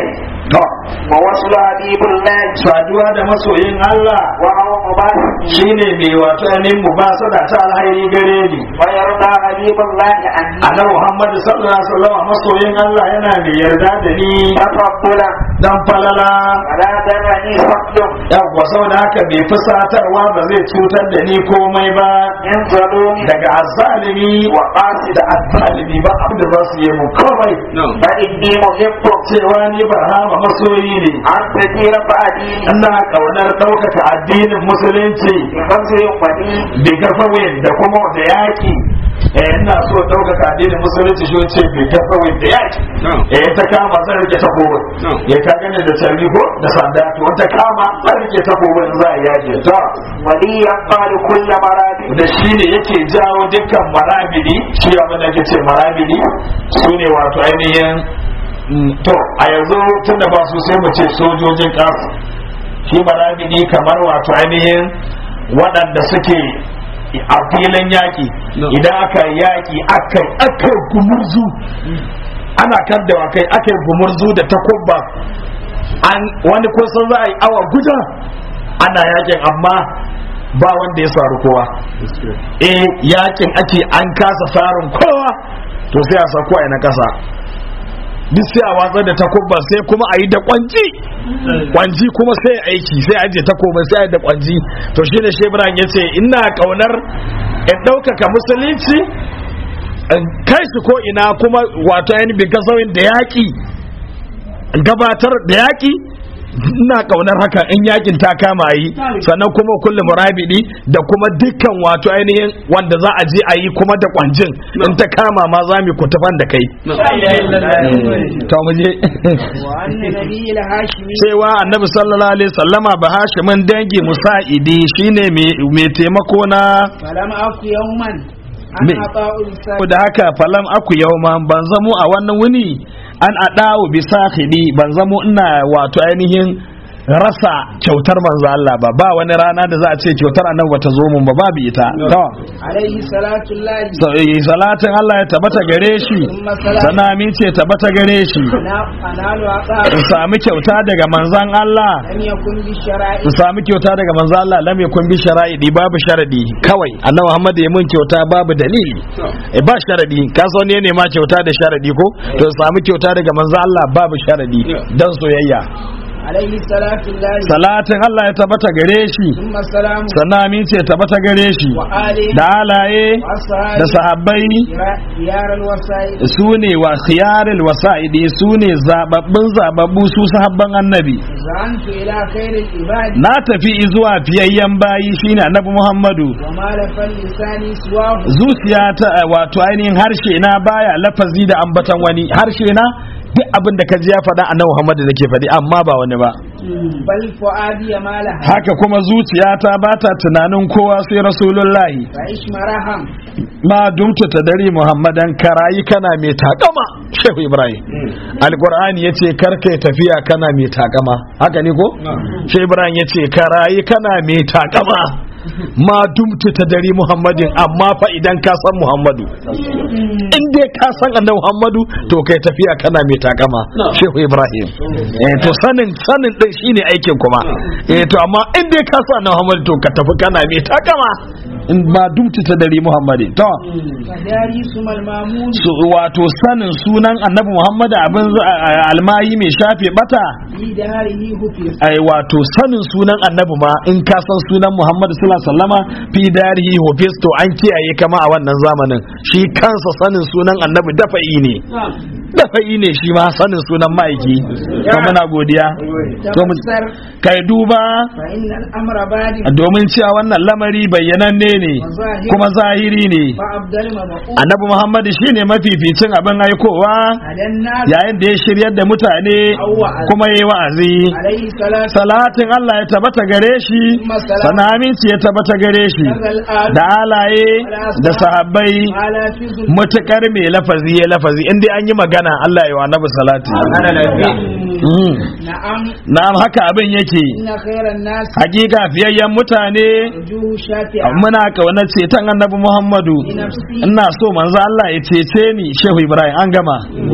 to ووصل حبيب الله saduwa da masoyin Allah وهو مبارك shine mai wato ainihin mubasada ta alhairi gare ni ويرضى حبيب الله عني annabi Muhammad sallallahu alaihi wasallam masoyin Allah yana mai yarda da ni تفضلا dan falala ولا درني فضل yawwa saboda haka bai fusatarwa ba zai cutar da ni komai ba من ظلوم daga azzalimi وقاصد da azzalimi ba abin da za su yi mu komai فإني محب cewa ni barhama masoyi ne أن تدير فأديني ina kaunar ɗaukaka addinin musulunci بفضل ودين da gafawin da kuma da yaƙi eh ina so ɗaukaka addinin musulunci shi ce bai gafawin da yaƙi eh ta kama zan rike takobin ya ka gane da tarbi ko da sanda to ta kama zan rike takobin za a yaƙi ta ولي يقال كل مراد da shi ne yake jawo dukkan marabidi shi abin da ake ce marabidi su ne wato ainihin mm, to a yanzu tun da ba su sai mu ce sojojin ƙasa shi marabidi kamar wato ainihin waɗanda suke a filin yaƙi idan aka yaƙi aka aka gumurzu ana kan da kai aka gumurzu da takubba an wani kusan za a yi awa guda ana yaƙin amma ba wanda ya saru kowa eh yakin ake an kasa sarin kowa to sai a sako a na kasa duk sai a watsar da takubba sai kuma a yi da kwanji kwanji kuma sai aiki sai aje takoba sai a yi da kwanji to shine shebran ya ce ina kaunar in ɗaukaka musulunci in kai su ko ina kuma wato ainihin bin kasauyin da yaƙi gabatar da yaƙi ina kaunar haka in yakin ta kama yi sannan kuma kullum murabidi da kuma dukkan wato ainihin wanda za a je a yi kuma da kwanjin in ta kama ma za mu kutufan da kai to mu je وأن نبي الهاشمي cewa annabi sallallahu alaihi sallama ba hashimin dangi musa'idi shine mai taimako na فلم أك يوما Me? أن أطاع لسان da haka falam aku yauma ban zamo a wannan wuni an adawo bi sahibi ban zamo ina wato ainihin rasa kyautar manzo Allah ba ba wani rana da za a ce kyautar annabi bata zo mun ba babu ita to عليه صلاة الله sa- eh, salatin Allah ya tabbata gare shi ثم سلام sana min ce tabbata gare shi أنا- أنال عطاء in sami kyauta daga manzon Allah لم يكن بالشرائع in sami kyauta daga manzon Allah lam yakun bi shara'idi babu sharadi kawai annabi Muhammad ya mun kyauta babu dalili eh ba sharadi ka so ne ma kyauta da sharadi ko to in sami kyauta daga manzon Allah babu sharadi dan soyayya عليه صلاة الله salatin Allah ya tabbata gare shi ثم سلام sannan min ce tabbata gare shi وآله da halaye da وأصحابه sahabbai ديار الوسائل su ne wa khiyaril wasa'idi su ne zababbin zababbu su sahabban annabi زعنت إلى خير العباد na tafi zuwa fiyayyen bayi shine annabi muhammadu وما لف اللسان سواه zuciya ta wato ainihin harshe na baya lafazi da ambatan wani harshe na duk abin da ka ji ya faɗa annabi muhammadu nake faɗi amma ba wani ba بل فؤادي ما لها haka kuma zuciyata ba ta tunanin kowa sai rasulullahi فعش مرحم ma dumta ta dare muhammadan karayi kana mai takama shehu ibrahim alqur'ani yace kar kai tafiya kana mai takama haka ne ko shehu ibrahim yace karayi kana mai takama ma dumta ta dare muhammadin amma fa idan ka san muhammadu in dai ka san annabi muhammadu to kai tafiya kana mai takama shehu ibrahim eh to sanin sanin din shine aikin kuma eh to amma in dai ka san annabi muhammadu to ka tafi kana mai takama in ma dumta ta dare muhammadin to فداري ثم المامون su wato sanin sunan annabi muhammadu abin za- a- a- almayi mai shafe bata في داره هفير ai wato sanin sunan annabi ma in ka san sunan muhammadu sallallahu alaihi wasallama fi darihi hufis to an kiyaye kama a wannan zamanin shi kansa sanin sunan annabi dafa'i ne dafa'i ne shi ma sanin sunan ma'aiki to muna godiya to mu تفسر kai duba فإن الأمر بادئ domin cewa wannan lamari bayyananne ne kuma zahiri ne فأبدل مبعوث annabi muhammadu shine mafificin abin aikowa على الناس yayin da ya shiryar da mutane kuma ya yi wa'azi عليه الصلاة salatin Allah ya tabbata gare shi sana aminci ya tabbata gare shi da halaye da sahabbai على فضل mutukar mai lafazi ya lafazi inda an yi magana Allah ya wa annabi salati Mm. نعم na'am haka abin yake إن خير الناس hakika fiyayyen mutane وجوه شافعة muna kaunar ceton annabi Muhammadu بنفسي ina so manzo Allah ya cece ni Shehu Ibrahim an gama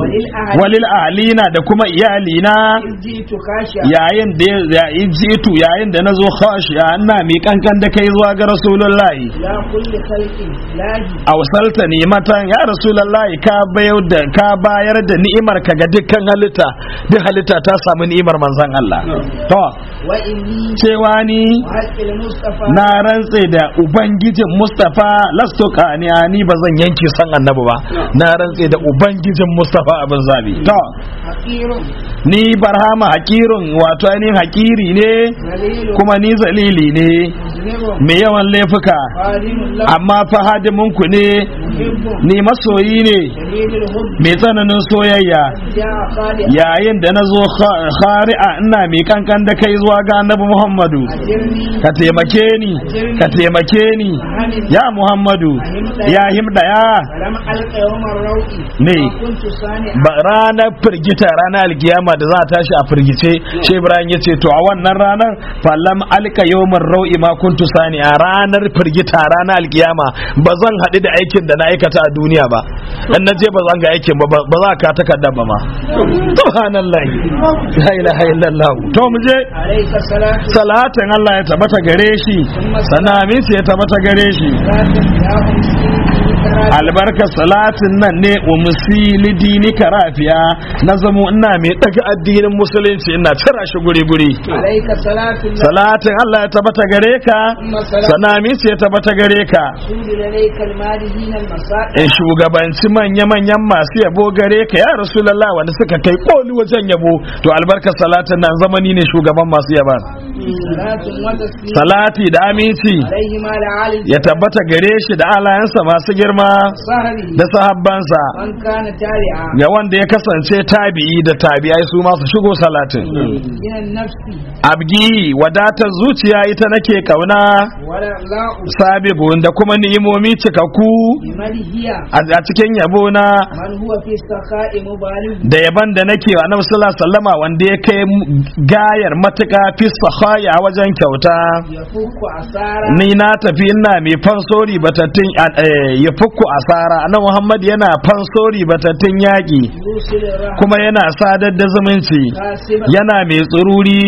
وللأهل walil ahlina da kuma iyalina إذ جئت خاشعا yayin da ya jitu yayin da nazo khashiya ina mi kankan da kai zuwa ga rasulullahi إلى كل خلق الله awsalta nimatan ya rasulullahi ka bayar da ka bayar da ni'imar ka ga dukkan halitta duk halitta ta samu ni'imar manzon Allah to وإني cewa ni وحق المصطفى na rantse da ubangijin Mustafa lasto kaniya ni ba zan yanke san annabi ba na rantse da ubangijin Mustafa abin zabi to حقير ni barhama hakirun wato ainihin hakiri ne ذليل kuma ni zalili ne مذنب mai yawan laifuka خادم له amma fa hadiminku ne محب ni masoyi ne شديد الحب mai tsananin soyayya جاء خالق yayin da na zo khari'a ina mai kankan da kai zuwa ga annabi muhammadu أجرني ka taimake ni ka taimake ni ya muhammadu ya himda ya ولم ألق يوم الروء Ne. ما كنت صانعا ba ranar firgita ranar alkiyama da za a tashi a firgice shi ibrahim ya ce to a wannan ranar falam alka yawmar rau'i ma kuntu sani a ranar firgita ranar alkiyama ba zan haɗu da aikin da na aikata a duniya ba in na je ba zan ga aikin ba ba za ka takarda ba ma subhanallahi la ilaha illallah to mu je عليك الصلاة salatin Allah ya tabbata gare shi sanamin ya tabbata gare shi والسلام يا أمسي كرامة albarkar salatin nan ne wa musili dini karafiya na zamo ina mai daga addinin musulunci ina cira shi guri guri عليك الصلاة salatin Allah ya tabbata gare ka ثم السلام sanami ya tabbata gare ka سود لديك المالهين المسائل in shugabanci manya manyan masu yabo gare ka ya rasulullah wanda suka kai koli wajen yabo to albarkar salatin nan zamani ne shugaban masu yaban صلاة وتسليم salati da aminci عليه ما لعال ya tabbata gare shi da alayansa masu girma صهري da sahabbansa من كان تابعا ga wanda ya kasance tabi'i da tabi'ai su masu shigo salatin من النفس abgi wadatar zuciya ita nake kauna ولا لا sabigun da kuma ni'imomi cikakku بمن هي a a cikin yabo na من هو في السخاء مبالغ da yaban da nake wa annabi sallallahu alaihi wasallama wanda ya kai gayar matuka fi sahaya wajen kyauta يفك أسارا ni na tafi ina mai fansori batattun eh, ya fukku asara annabi Muhammad yana fansori batattun yaƙi يوصل الرحمة kuma yana sadar da zumunci كاسبا yana mai tsururi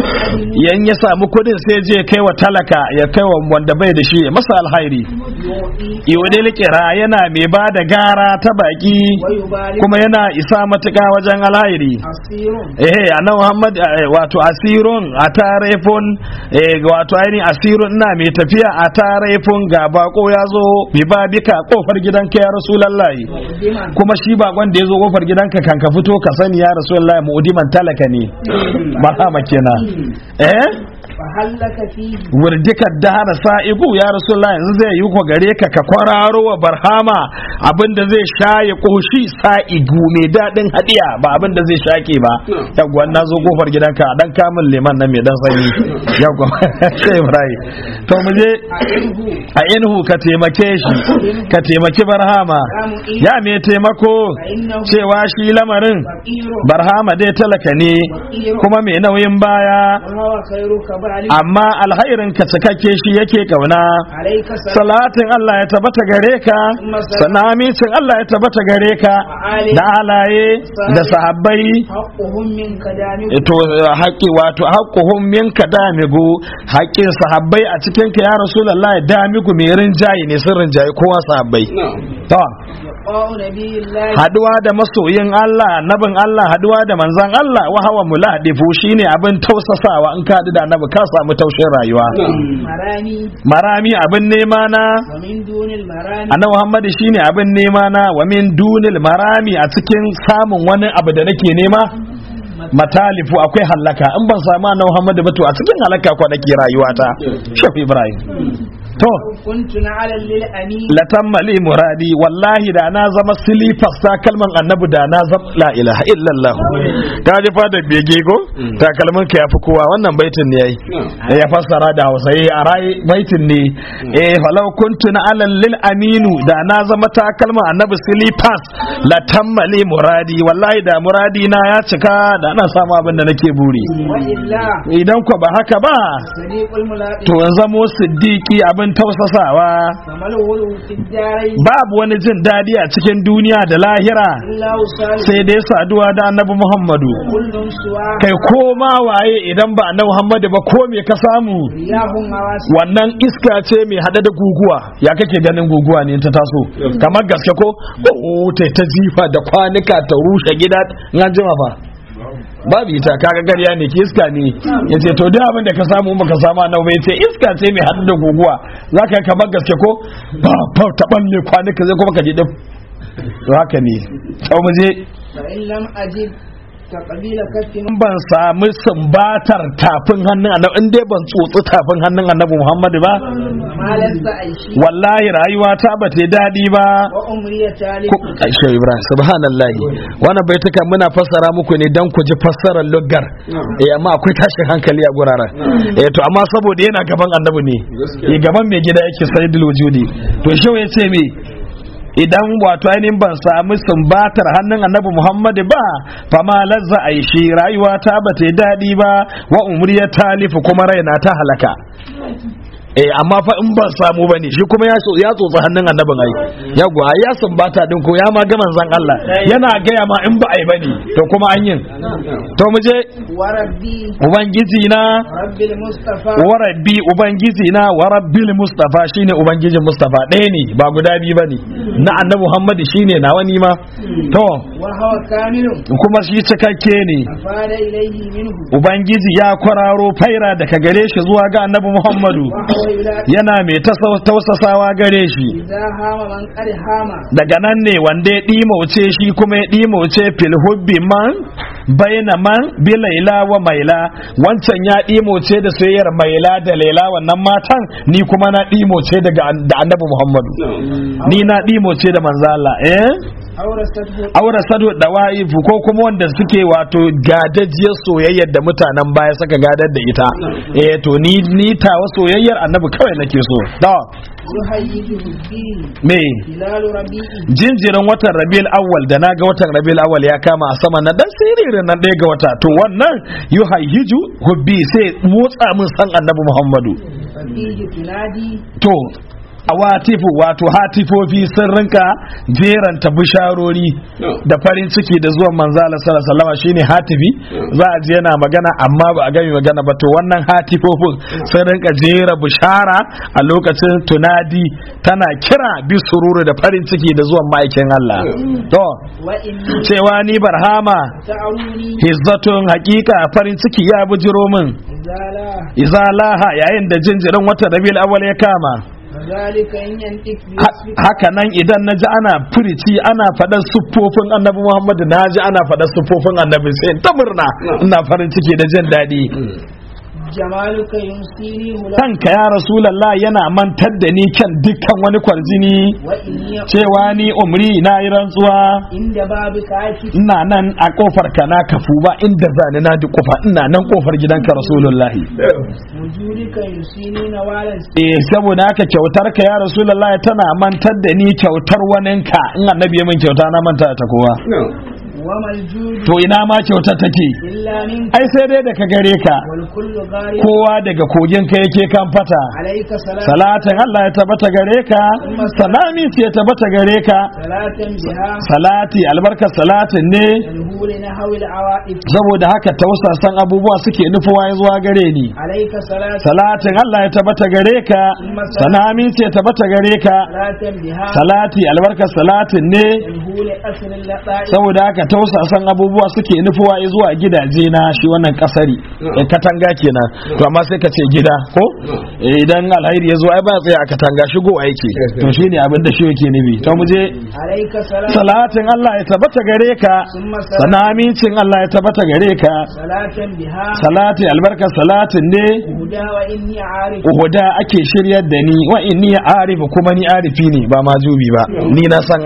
yan ya samu kudin sai je kai wa talaka ya kai wa wanda bai da shi ya masa alhairi يعطي iwadil kira yana mai ba da gara ta baki ويبارك kuma yana isa matuka wajen alhairi أسير eh annabi Muhammad eh, wato asirun a tarefun eh wato ainihin asirun ina mai tafiya a tarefun ga bako ya zo bi ba bika kofar gidanka ya rasulullahi مقدما kuma shi bakon da ya zo kofar gidanka kan ka fito ka sani ya rasulullahi mu'diman talaka ne ba hama kenan eh فهل لك فيه wurdikar dahara sa'ibu ya rasulullah yanzu zai yi ko gare ka ka kwararo wa barhama abinda zai shaye koshi sa'igu mai daɗin hadiya ba abinda zai shake ba yawwa na zo kofar gidanka dan kamun liman nan mai dan sanyi yawwa sai ibrahim to mu je أعنه a inhu ka taimake shi ka taimaki barhama ya mai taimako فإنه cewa shi lamarin فقير barhama dai talaka ne kuma mai nauyin baya وهو خيرك بعلي amma alhairin ka cikakke shi yake kauna عليك سلام salatin Allah ya tabbata gare ka sanamicin Allah ya tabbata gare ka da alaye da sahabbai حقهم منك دامك to haƙƙi wato haƙƙuhum minka damigu haƙƙin sahabbai a cikin ka ya rasulullahi damigu mai rinjaye ne sun rinjaye kowa sahabbai to لقاء نبي الله haduwa da masoyin Allah nabin Allah haduwa da manzon Allah wa hawa muladifu shine abin tausasawa in ka haɗu da annabi ka samu taushin rayuwa مراني marami abin nema na ومن دون المراني annabi Muhammad shine abin nema na wa min dunil marami a cikin samun wani abu da nake nema matalifu akwai halaka in ban samu annabi Muhammad ba to a cikin halaka ko nake rayuwata shafi Ibrahim to كنت نعلا للأمين latammali muradi wallahi da na zama silifas takalman annabi da na zama la ilaha illallah ka ji fada bege go takalmin ka yafi kowa wannan baitin ne yayi Eh, ya fassara da Hausa eh a rai baitin ne eh falau kuntu na alal lil aminu da na zama takalman annabi silifas latammali muradi wallahi da muradi na ya cika da ana samu abin da nake buri وإلا idan ko ba haka ba صديق الملاقي to in zamo siddiqi abin abin tausasawa فما الغلو في الدارين babu wani jin daɗi a cikin duniya da lahira إلا وصال sai dai saduwa da annabi muhammadu كل سوى kai ko ma waye idan ba annabi muhammadu ba ko me ka samu رياح مواسم wannan iska ce mai hada da guguwa ya kake ganin guguwa ne ta taso kamar gaske ko oh ta ta jifa da kwanuka ta rushe gida in an jima fa babu ita kaga garya ne ki iska ne yace to duk abin da ka samu in baka samu annabi yace iska ce mai hada da guguwa zaka yi kamar gaske ko ba ba ta balle kwanuka zai kuma ka ji dip to haka ne sau mu je فإن لم أجد كقبيل كف in ban sami sumbatar tafin hannun annabi in dai ban tsotsi tafin hannun annabi Muhammadu ba ما لست أيشي wallahi rayuwa ta ba ta yi daɗi ba وأمري تالي Ko- Aisha Ibrahim subhanallahi wannan baituka muna fassara muku ne dan ku ji fassarar luggar eh amma akwai tashin hankali a guraren eh to amma saboda yana gaban annabi ne eh gaban mai gida yake sayyidul wujudi to shi ya ce me idan wato ainihin ban sami sumbatar hannun annabi Muhammadu ba fama lazza a shi rayuwa ta ba ta yi daɗi ba wa umriya talifu kuma raina ta halaka eh amma fa in ban samu bane shi kuma ya so- ya tsotsi hannun annabin ai ya gwa ya sumbata din ko ya ma ga manzon Allah yana gaya ma in ba ai bane to kuma an yin to mu je وربي ubangiji na رب المصطفى wa rabbi ubangiji na wa rabbil mustafa shine ubangijin mustafa ɗaya ne ba guda biyu bane na annabi Muhammad shine na wani ma to وهو كامل kuma shi cikakke ne أفاد إليه منه ubangiji ya kwararo faira daga gare shi zuwa ga annabi Muhammadu وهو يلاقي yana mai tasa- tausasawa gare shi إذا هام من قد هام daga nan ne wanda ya ɗimauce shi kuma ya ɗimauce fil hubbi man baina man bi laila wa maila wancan ya ɗimauce da soyayyar maila da laila wannan matan ni kuma na ɗimauce daga an- da annabi muhammadu ni na ɗimauce da manzo Allah eh أورثته aure sado da wa'ifu ko kuma wanda suke wato gadajiyar soyayyar da mutanen baya suka gadar da ita eh to ni ni tawa soyayyar annabi kawai nake so da يهيجه الدين me هلال ربيعه jinjirin watan rabiul awwal da na ga watan rabiul awwal ya kama a sama na dan siririn nan ɗaya ga wata to wannan yuhayyiju hubbi sai motsa min san annabi muhammadu ففيه تنادي to awatifu wato hatifofi sun rinka jeranta bisharori da farin ciki da zuwan manzala sallallahu alaihi wasallam shine hatifi za a je yana magana amma ba a gami magana ba to wannan hatifofin sun rinka jera bishara a lokacin tunadi tana kira bi sururu da farin ciki da zuwan ma'aikin Allah to وإني cewa ni barhama تعوني hizzatun hakika farin ciki ya bujiro min إذا لا izalaha yayin da jinjirin watan rabiul awwal ya kama فذلك إن ينطق Ha- بوصفك haka nan idan na ji ana furici ana faɗar siffofin annabi muhammadu na ji ana faɗar siffofin annabi sai in ta murna ina farin ciki da jin daɗi جمالك يمسيني هلا kanka ya rasulallah yana mantar da ni kan dukkan wani kwarjini وإني cewa ni umri na yi rantsuwa عند بابك عاكف ina nan a kofar ka na kafu ba inda zani na duk kofa ina nan kofar gidanka rasulullahi وجودك يمسيني نوالا eh saboda haka kyautar ka ya rasulullahi tana mantar da ni kyautar waninka in annabi ya min kyauta na manta ta kowa وما الجود to ina ma kyautar take إلا منك ai sai dai daga gare ka والكل غارب kowa daga kogin ka yake kan fata عليك سلام salatin Allah ya tabbata gare ka salami ce ya tabbata gare ka صلاة بها salati albarkar salatin ne تنهو لنحو العوائد saboda haka tausasan abubuwa suke nufuwa ya zuwa gare ni عليك صلاة salatin Allah ya tabbata gare ka salami ce ya tabbata gare ka صلاة بها salati albarkar salatin ne تنهو لأسر اللطائف saboda haka tausasan abubuwa suke nufuwa ya zuwa gidaje na shi wannan kasari eh, katanga kenan to amma sai ka ce gida ko Eh, idan alhairi ya zo ai ba ya tsaya a katanga shigo aiki to shine abin da shi yake nufi to mu je عليك صلاة salatin Allah ya tabbata gare ka ثم sana صلاة amincin Allah ya tabbata gare ka صلاة بها salati albarkar salatin ne هدى وإني عارف uhuda ake shiryar da ni wa inni arifu kuma ni arifi ne ba majubi ba ni na san Allah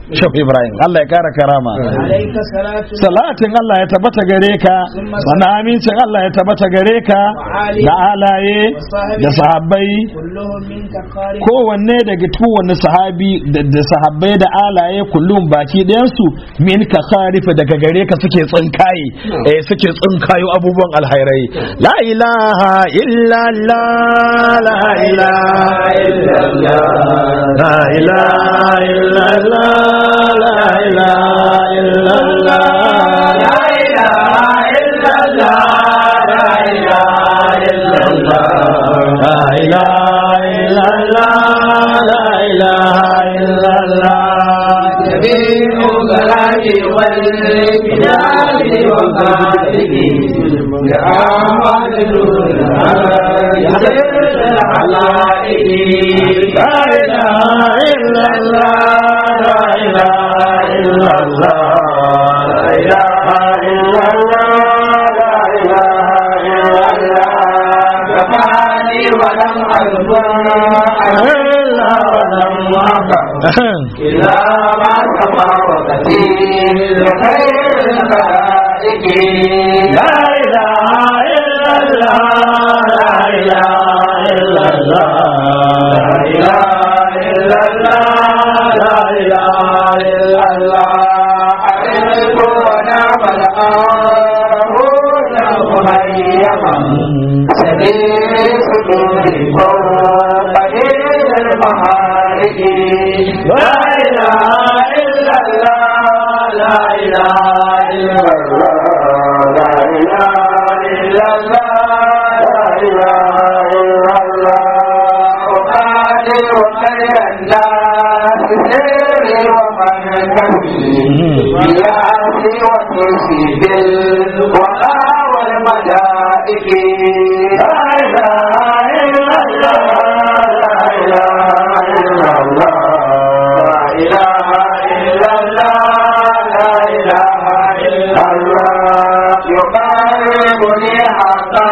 shaf ibrahim Allah ya kara karama عليك صلاة salatin Allah ya tabbata gare ka sannan amincin Allah ya tabbata gare ka da alaye da sahabbai كلهم منك خارج kowanne daga kowanne sahabi da da sahabbai da alaye kullum baki ɗayansu min ka kharifa daga gare ka suke tsinkaye eh suke tsinkayo abubuwan alhairai la ilaha illa allah la ilaha illa allah la ilaha illa allah la ilaha illa allah la ilaha illa allah la ilaha illa allah la ilaha illa allah la ilaha illa allah جميع الصلاة والكتاب والصادق لأعمال لا إله إلا الله لا إله إلا الله لا إله إلا الله لا إله إلا الله كفاني ولم أذكر إلا ولم إلا ما تفاوتي لخير الخلائق لا إله إلا الله لا إله إلا الله لا إله إلا الله لا إله إلا الله أعرف ونعم الآهون مهيما سبيل صدور فوق إلى المهارج لا إله إلا الله لا إله إلا الله لا إله إلا الله لا إله إلا الله أقاتل خير الناس سر ومن بالعافي وتوسي بالوقى والملائك لا إله إلا الله لا إله إلا الله لا إله إلا الله لا إله إلا الله يقربني حقا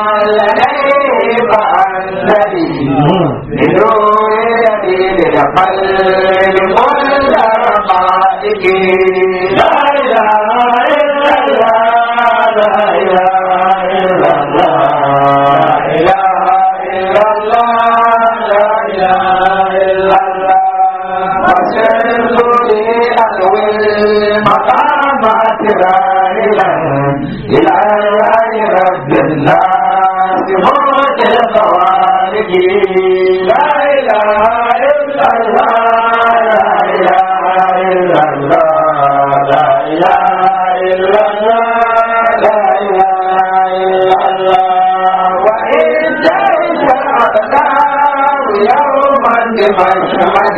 لديه فأنني لنور يدين القلب كل رقائق لا إله إلا الله لا إله إلا الله لا إله إلا الله لا إله إلا الله وسرت لي ألوي المقامات راهلا إلى الله رب الناس موت الخوارج لا إله إلا الله لا إله إلا الله لا إله إلا الله لا إله إلا الله وإن جئت الأقدار يوما بمشهد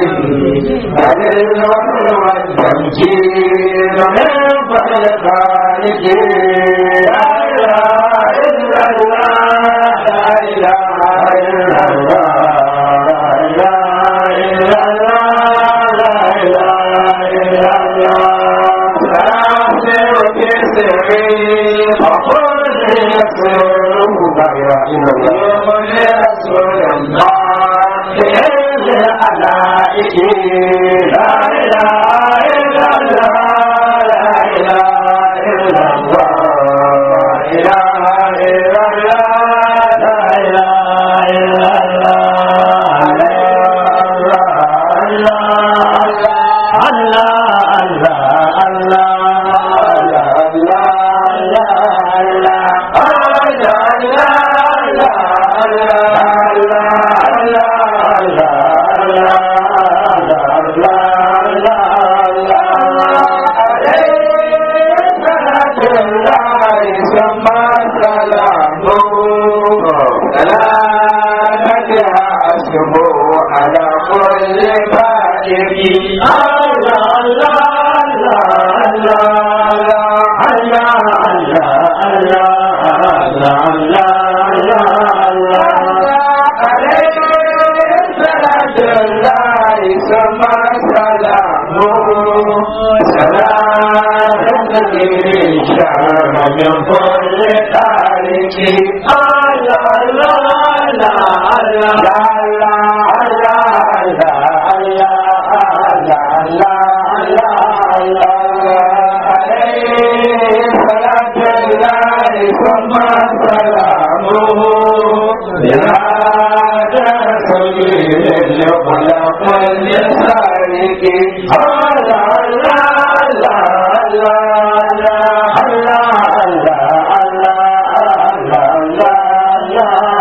فللوحي والتمكين من فضل خالق لا إله إلا الله لا إله إلا الله لا إله إلا الله لا إله إلا الله سأسر في سري فقل يسره لا إله إلا الله يا رسول الله بإذن الألائك لا إله إلا الله لا إله إلا الله لا إله إلا الله لا إله إلا الله الله الله الله الله على كل فائق الله الله الله الله من كل تارك الله الله الله الله الله ثم سلامه بهذا سبيل يخلق لسانك الله الله الله الله الله الله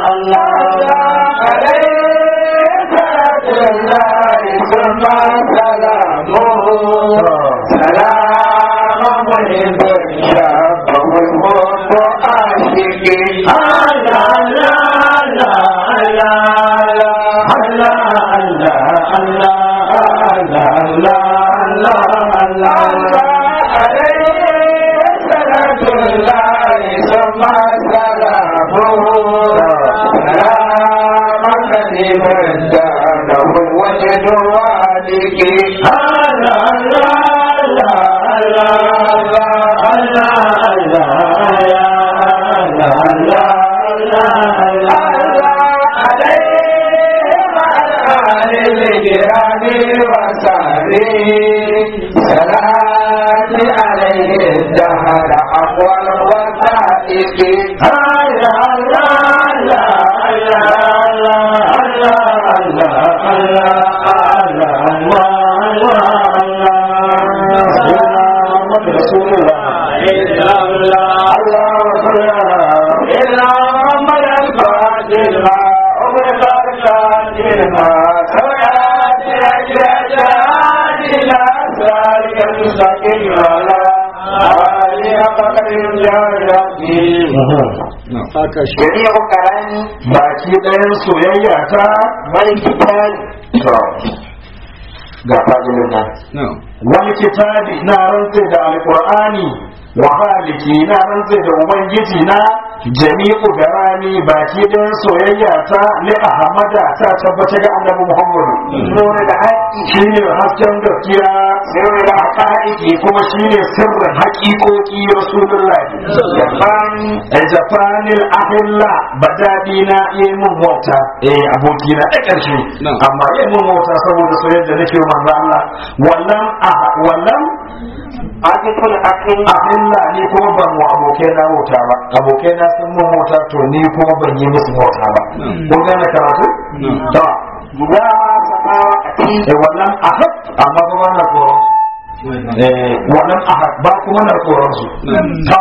جميع كلامي baki ɗayan soyayya ta والكتاب ga fadilin nan wani kitabi na rantse da alkur'ani wa haliki na rantse da ubangiji na jami'u garani baki ɗayan soyayya ta li ahmada ta tabbata ga annabi muhammadu نور الحق shine hasken gaskiya سر haƙa'iƙi kuma shine sirrin haƙiƙoƙi rasulullahi الجباني a japanil ahilla ba daɗi na yi mun wauta eh aboki na da ƙarshe amma yi mun wauta saboda soyayya da nake wa manzo Allah wallan aha wallan عاطف الأكل ahilla ni kuma ban wa abokai na wauta ba abokai na sun mun wauta to ni kuma ban yi musu wauta ba kun gane karatu to إذا ما سقى أتي eh wallan ahad amma ba ba na tsoron eh wallan ahad ba kuma na tsoron su to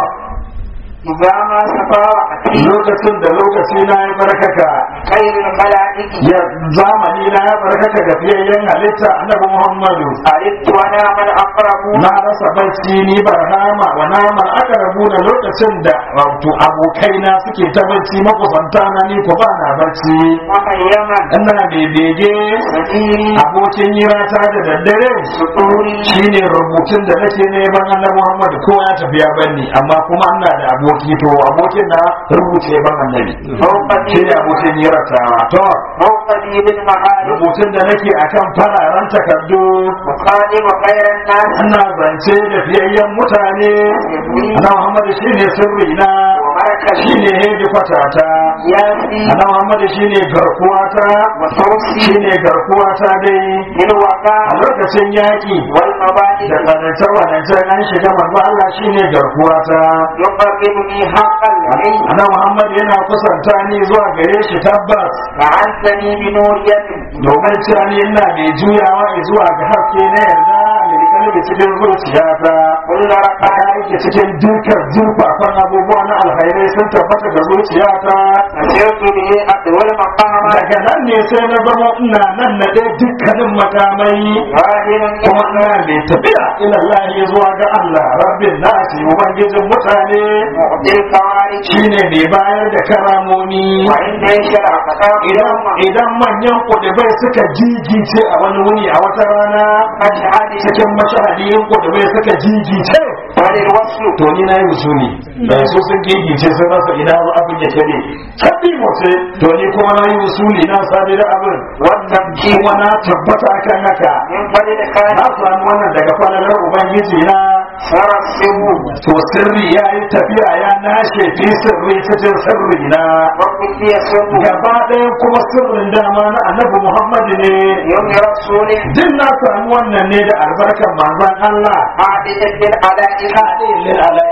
إذا ما سقى أتي lokacin da lokaci na ya barkaka خير الملائكة ya zamani na ya barkaka ga fiyayyen halitta annabi Muhammadu أردت وأنا من أقرب na rasa bacci ni barhama wa naman aka rabu da lokacin da wato abokaina suke ta bacci makusanta na ni ko ba na bacci وخيما ina mai bege سبيلي abokin hirata da daddare سطوري shine rubutun da nake neman annabi Muhammadu ko ya tafi ya bani amma kuma ina da aboki to abokin na rubuce ban annabi فوق shine abokin hirata to فوق دين المعارف rubutun da nake akan fararen takardu مخادم خير الناس ana zance da fiyayyen mutane ana muhammadu shine sirri na ومركز shine hedikwata ta ياسي ana muhammadu shine garkuwa ta وتوسي shine garkuwa ta dai a للوقاء lokacin yaƙi da والمبادئ tsanance wadance an shiga manzo Allah shine garkuwa ta يقربني حقا إليه ana muhammadu yana kusanta ni zuwa gare shi tabbas فعنتني بنور يد domin cewa ni ina mai juyawa zuwa ga haske na yarda mai kalbi cikin zuciyata كل a ركعة yake cikin dukkan zurfafan abubuwa na alkhairai sun tabbata ga zuciyata مسرت به أطول مقاما daga nan ne sai na zama ina nan na ɗaya dukkanin makamai واهلا kuma ina mai tafiya ilallahi zuwa ga Allah rabbin nasi ubangijin mutane معطي الكوارث shine mai bayar da karamomi وعند يشرع فتاة idan idan manyan kudubai suka jigice a wani wuni a wata rana مشهد cikin mashahadiyin kudubai suka jigice وللوصل to ni na yi usuli da su sun gigice sun rasa ina abin ya kebe kabi mace to ni kuma na yi usuli na sabi da abin والتمكين kuma na tabbata kan haka من فضل na خالق samu wannan daga falalar ubangiji na سر السر to sirri ya yi tafiya ya nashe fi sirri cikin sirri na وكل يسر gaba ɗaya kuma sirrin dama na annabi muhammadu ne يوم رسول duk na samu wannan ne da albarkar manzon Allah عادة بالعلائق kaɗe lil alaiki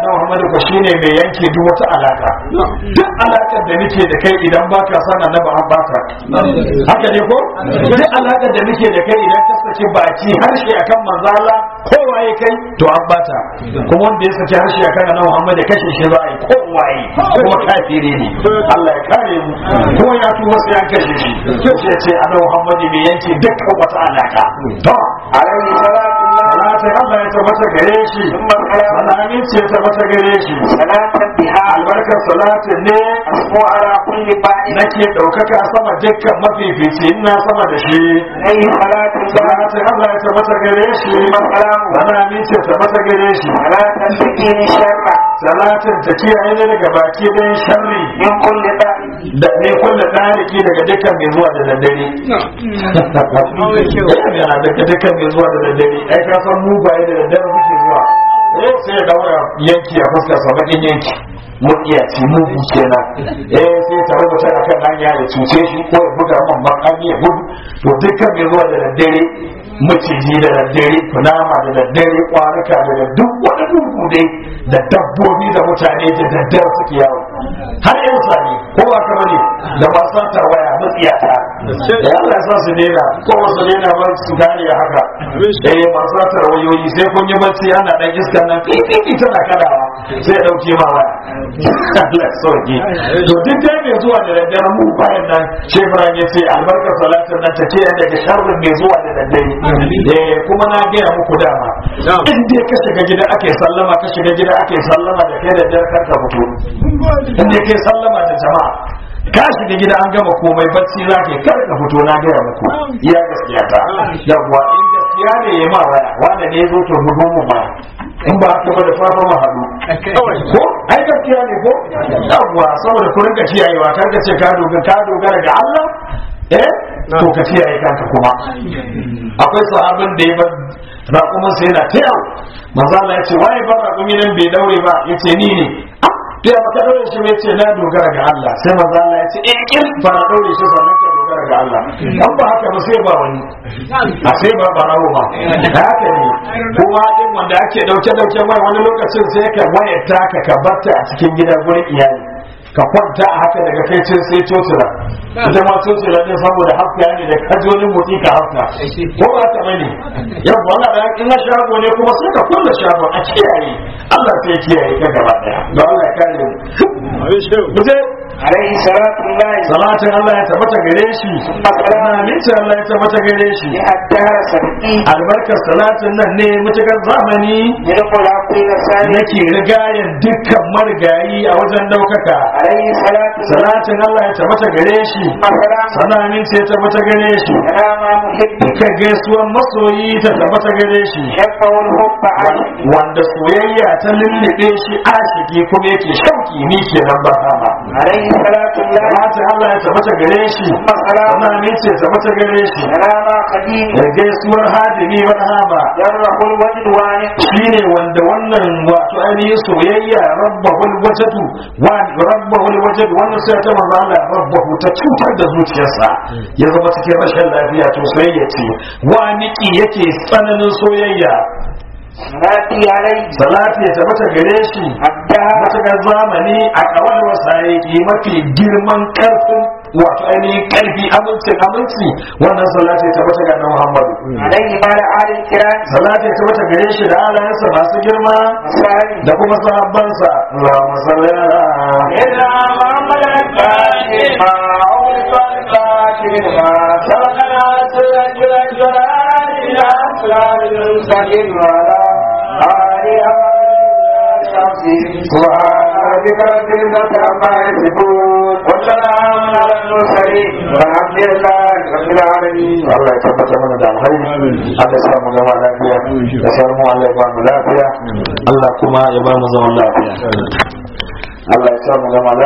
annabi Muhammad ko shine mai yanke duk wata alaka duk alakar da nake da kai idan baka san annabi an baka haka ne ko duk alakar da nake da kai idan ka saki baki harshe akan manzala kowaye kai to an bata kuma wanda ya saki harshe akan annabi Muhammad ya kashe shi za a yi kowaye kuma kafiri ne Allah ya kare mu ko ya tuba sai an kashe shi sai ya ce annabi Muhammad mai yanke dukkan wata alaka to عليه صلاة الله salatin Allah ya tabbata gare shi ثم السلام salamin ce ya tabbata gare shi صلاة بها albarkar salatin ne أسمو على كل بعد nake ɗaukaka sama dukkan mafifici ina sama da shi عليه صلاة الله salatin Allah ya tabbata gare shi ثم السلام salamin ce ya tabbata gare shi صلاة تكين الشر salatin ta kiyaye ne daga baki ɗayan sharri من كل بعد da ne kulle ɗariki daga dukkan mai zuwa da daddare yana daga dukkan mai zuwa da daddare ai ka san mu baye da daddare muke zuwa eh sai ya daura yanki a fuskar sa bakin yanki mun iya ci mu kenan eh sai ta rubuta akan hanya ya cuce shi ko ya buga man makami ya gudu to dukkan mai zuwa da daddare maciji da daddare kunama da daddare kwanuka da duk wani duhu dai da dabbobi da mutane da daddare suke yawo har yan sani ko ba ka bane da ba sa ta waya matsiyata da Allah ya sa su daina ko wasu daina ba su gane haka eh masu sa wayoyi sai kun yi bacci ana dan iska nan fifi tana kadawa sai ya dauke ma waya Allah ya sauke to duk dai mai zuwa da daddare mu bayan nan shebran ya ce albarkar salatin nan ta ce daga sharrin mai zuwa da daddare eh kuma na gaya muku dama in dai ka shiga gida ake sallama ka shiga gida ake sallama da kai da dare kar ka fito in dai kai sallama da jama'a ka shiga gida an gama komai bacci za ka yi kar ka fito na gaya muku iya gaskiya ta yawwa in gaskiya ne ya ma waya wanda ne ya zo to bugun mu ma in ba haka ba da fara mu haɗu ko ai gaskiya ne ko yawwa saboda ku rinka kiyayewa kar ka ce ka dogara ka dogara ga Allah eh to ka kiyaye kanka kuma akwai sahabin da ya bar raƙumin sai yana ta yawo manzo Allah ya ce waye bar raƙumi nan bai daure ba yace ni ne ya baka daure shi bai ce na dogara ga Allah sai manzo Allah ya ce eh kin fara daure shi sannan ka dogara ga Allah dan ba haka ba sai ba wani a sai ba barawo ba haka ne kuma din wanda ake dauke dauke mai wani lokacin sai ka wayar ka ka barta a cikin gida gurin iyali ka kwanta a haka daga kai cin sai cocira ita ma cocira ne saboda hafta ne da kajonin motsi ka hafta ko ba ta bane yau wala da in na shago ne kuma sai ka kulle shagon a kiyaye Allah sai ya kiyaye ka gaba daya don Allah ya kare mu muje عليه صلاة الله salatin Allah ya tabbata gare shi aminci Allah ya tabbata gare shi الدهر سبقي albarkar salatin nan ne mutukar zamani يدخل عقيل الثاني nake rigayen dukkan marigayi a wajen daukaka عليه صلاة الله salatin Allah ya tabbata gare shi سلام sana aminci ya tabbata gare shi سلام محب duka gaisuwan masoyi ta tabbata gare shi يقع الحب عنه wanda soyayya ta lullube shi ashiki kuma yake shauki ni kenan ba hama عليه صلاة الله salatin Allah ya tabbata gare shi سلام sana aminci ya tabbata gare shi سلام قديم da gaisuwar hadimi barhama جره الوجد وانق shine wanda wannan wato ainihin soyayya rabbahul wajadu wa rabbahul wajad wannan sai ta manzo Allah rabbahu ta cutar da zuciyarsa ya zama cikin rashin lafiya to soyayya ce wa niki yake tsananin soyayya ناتي عليه salati ya tabbata gare shi الدهر matakar zamani a kawai wasaiki mafi girman karfin wato ainihin karfi amincin aminci wannan salati ya tabbata ga Muhammadu عليه مال آل الكرام salati ya tabbata gare shi da alayansa masu girma مسالم da kuma sahabbansa Allahumma salli ala إلا محمد الفاتح ما عرف الفاتح ما سبقنا سلك الجلال إلى أسرار المستقيم وعلى آله سبحان ربك رب العزة عما يصفون وسلام على المرسلين والحمد لله رب العالمين Allah ya tabbata mana da alhairi Allah ya sa mu zama lafiya ya sa mu Allah ya ba mu lafiya Allah kuma ya ba mu zaman lafiya Allah ya sa mu zama lafiya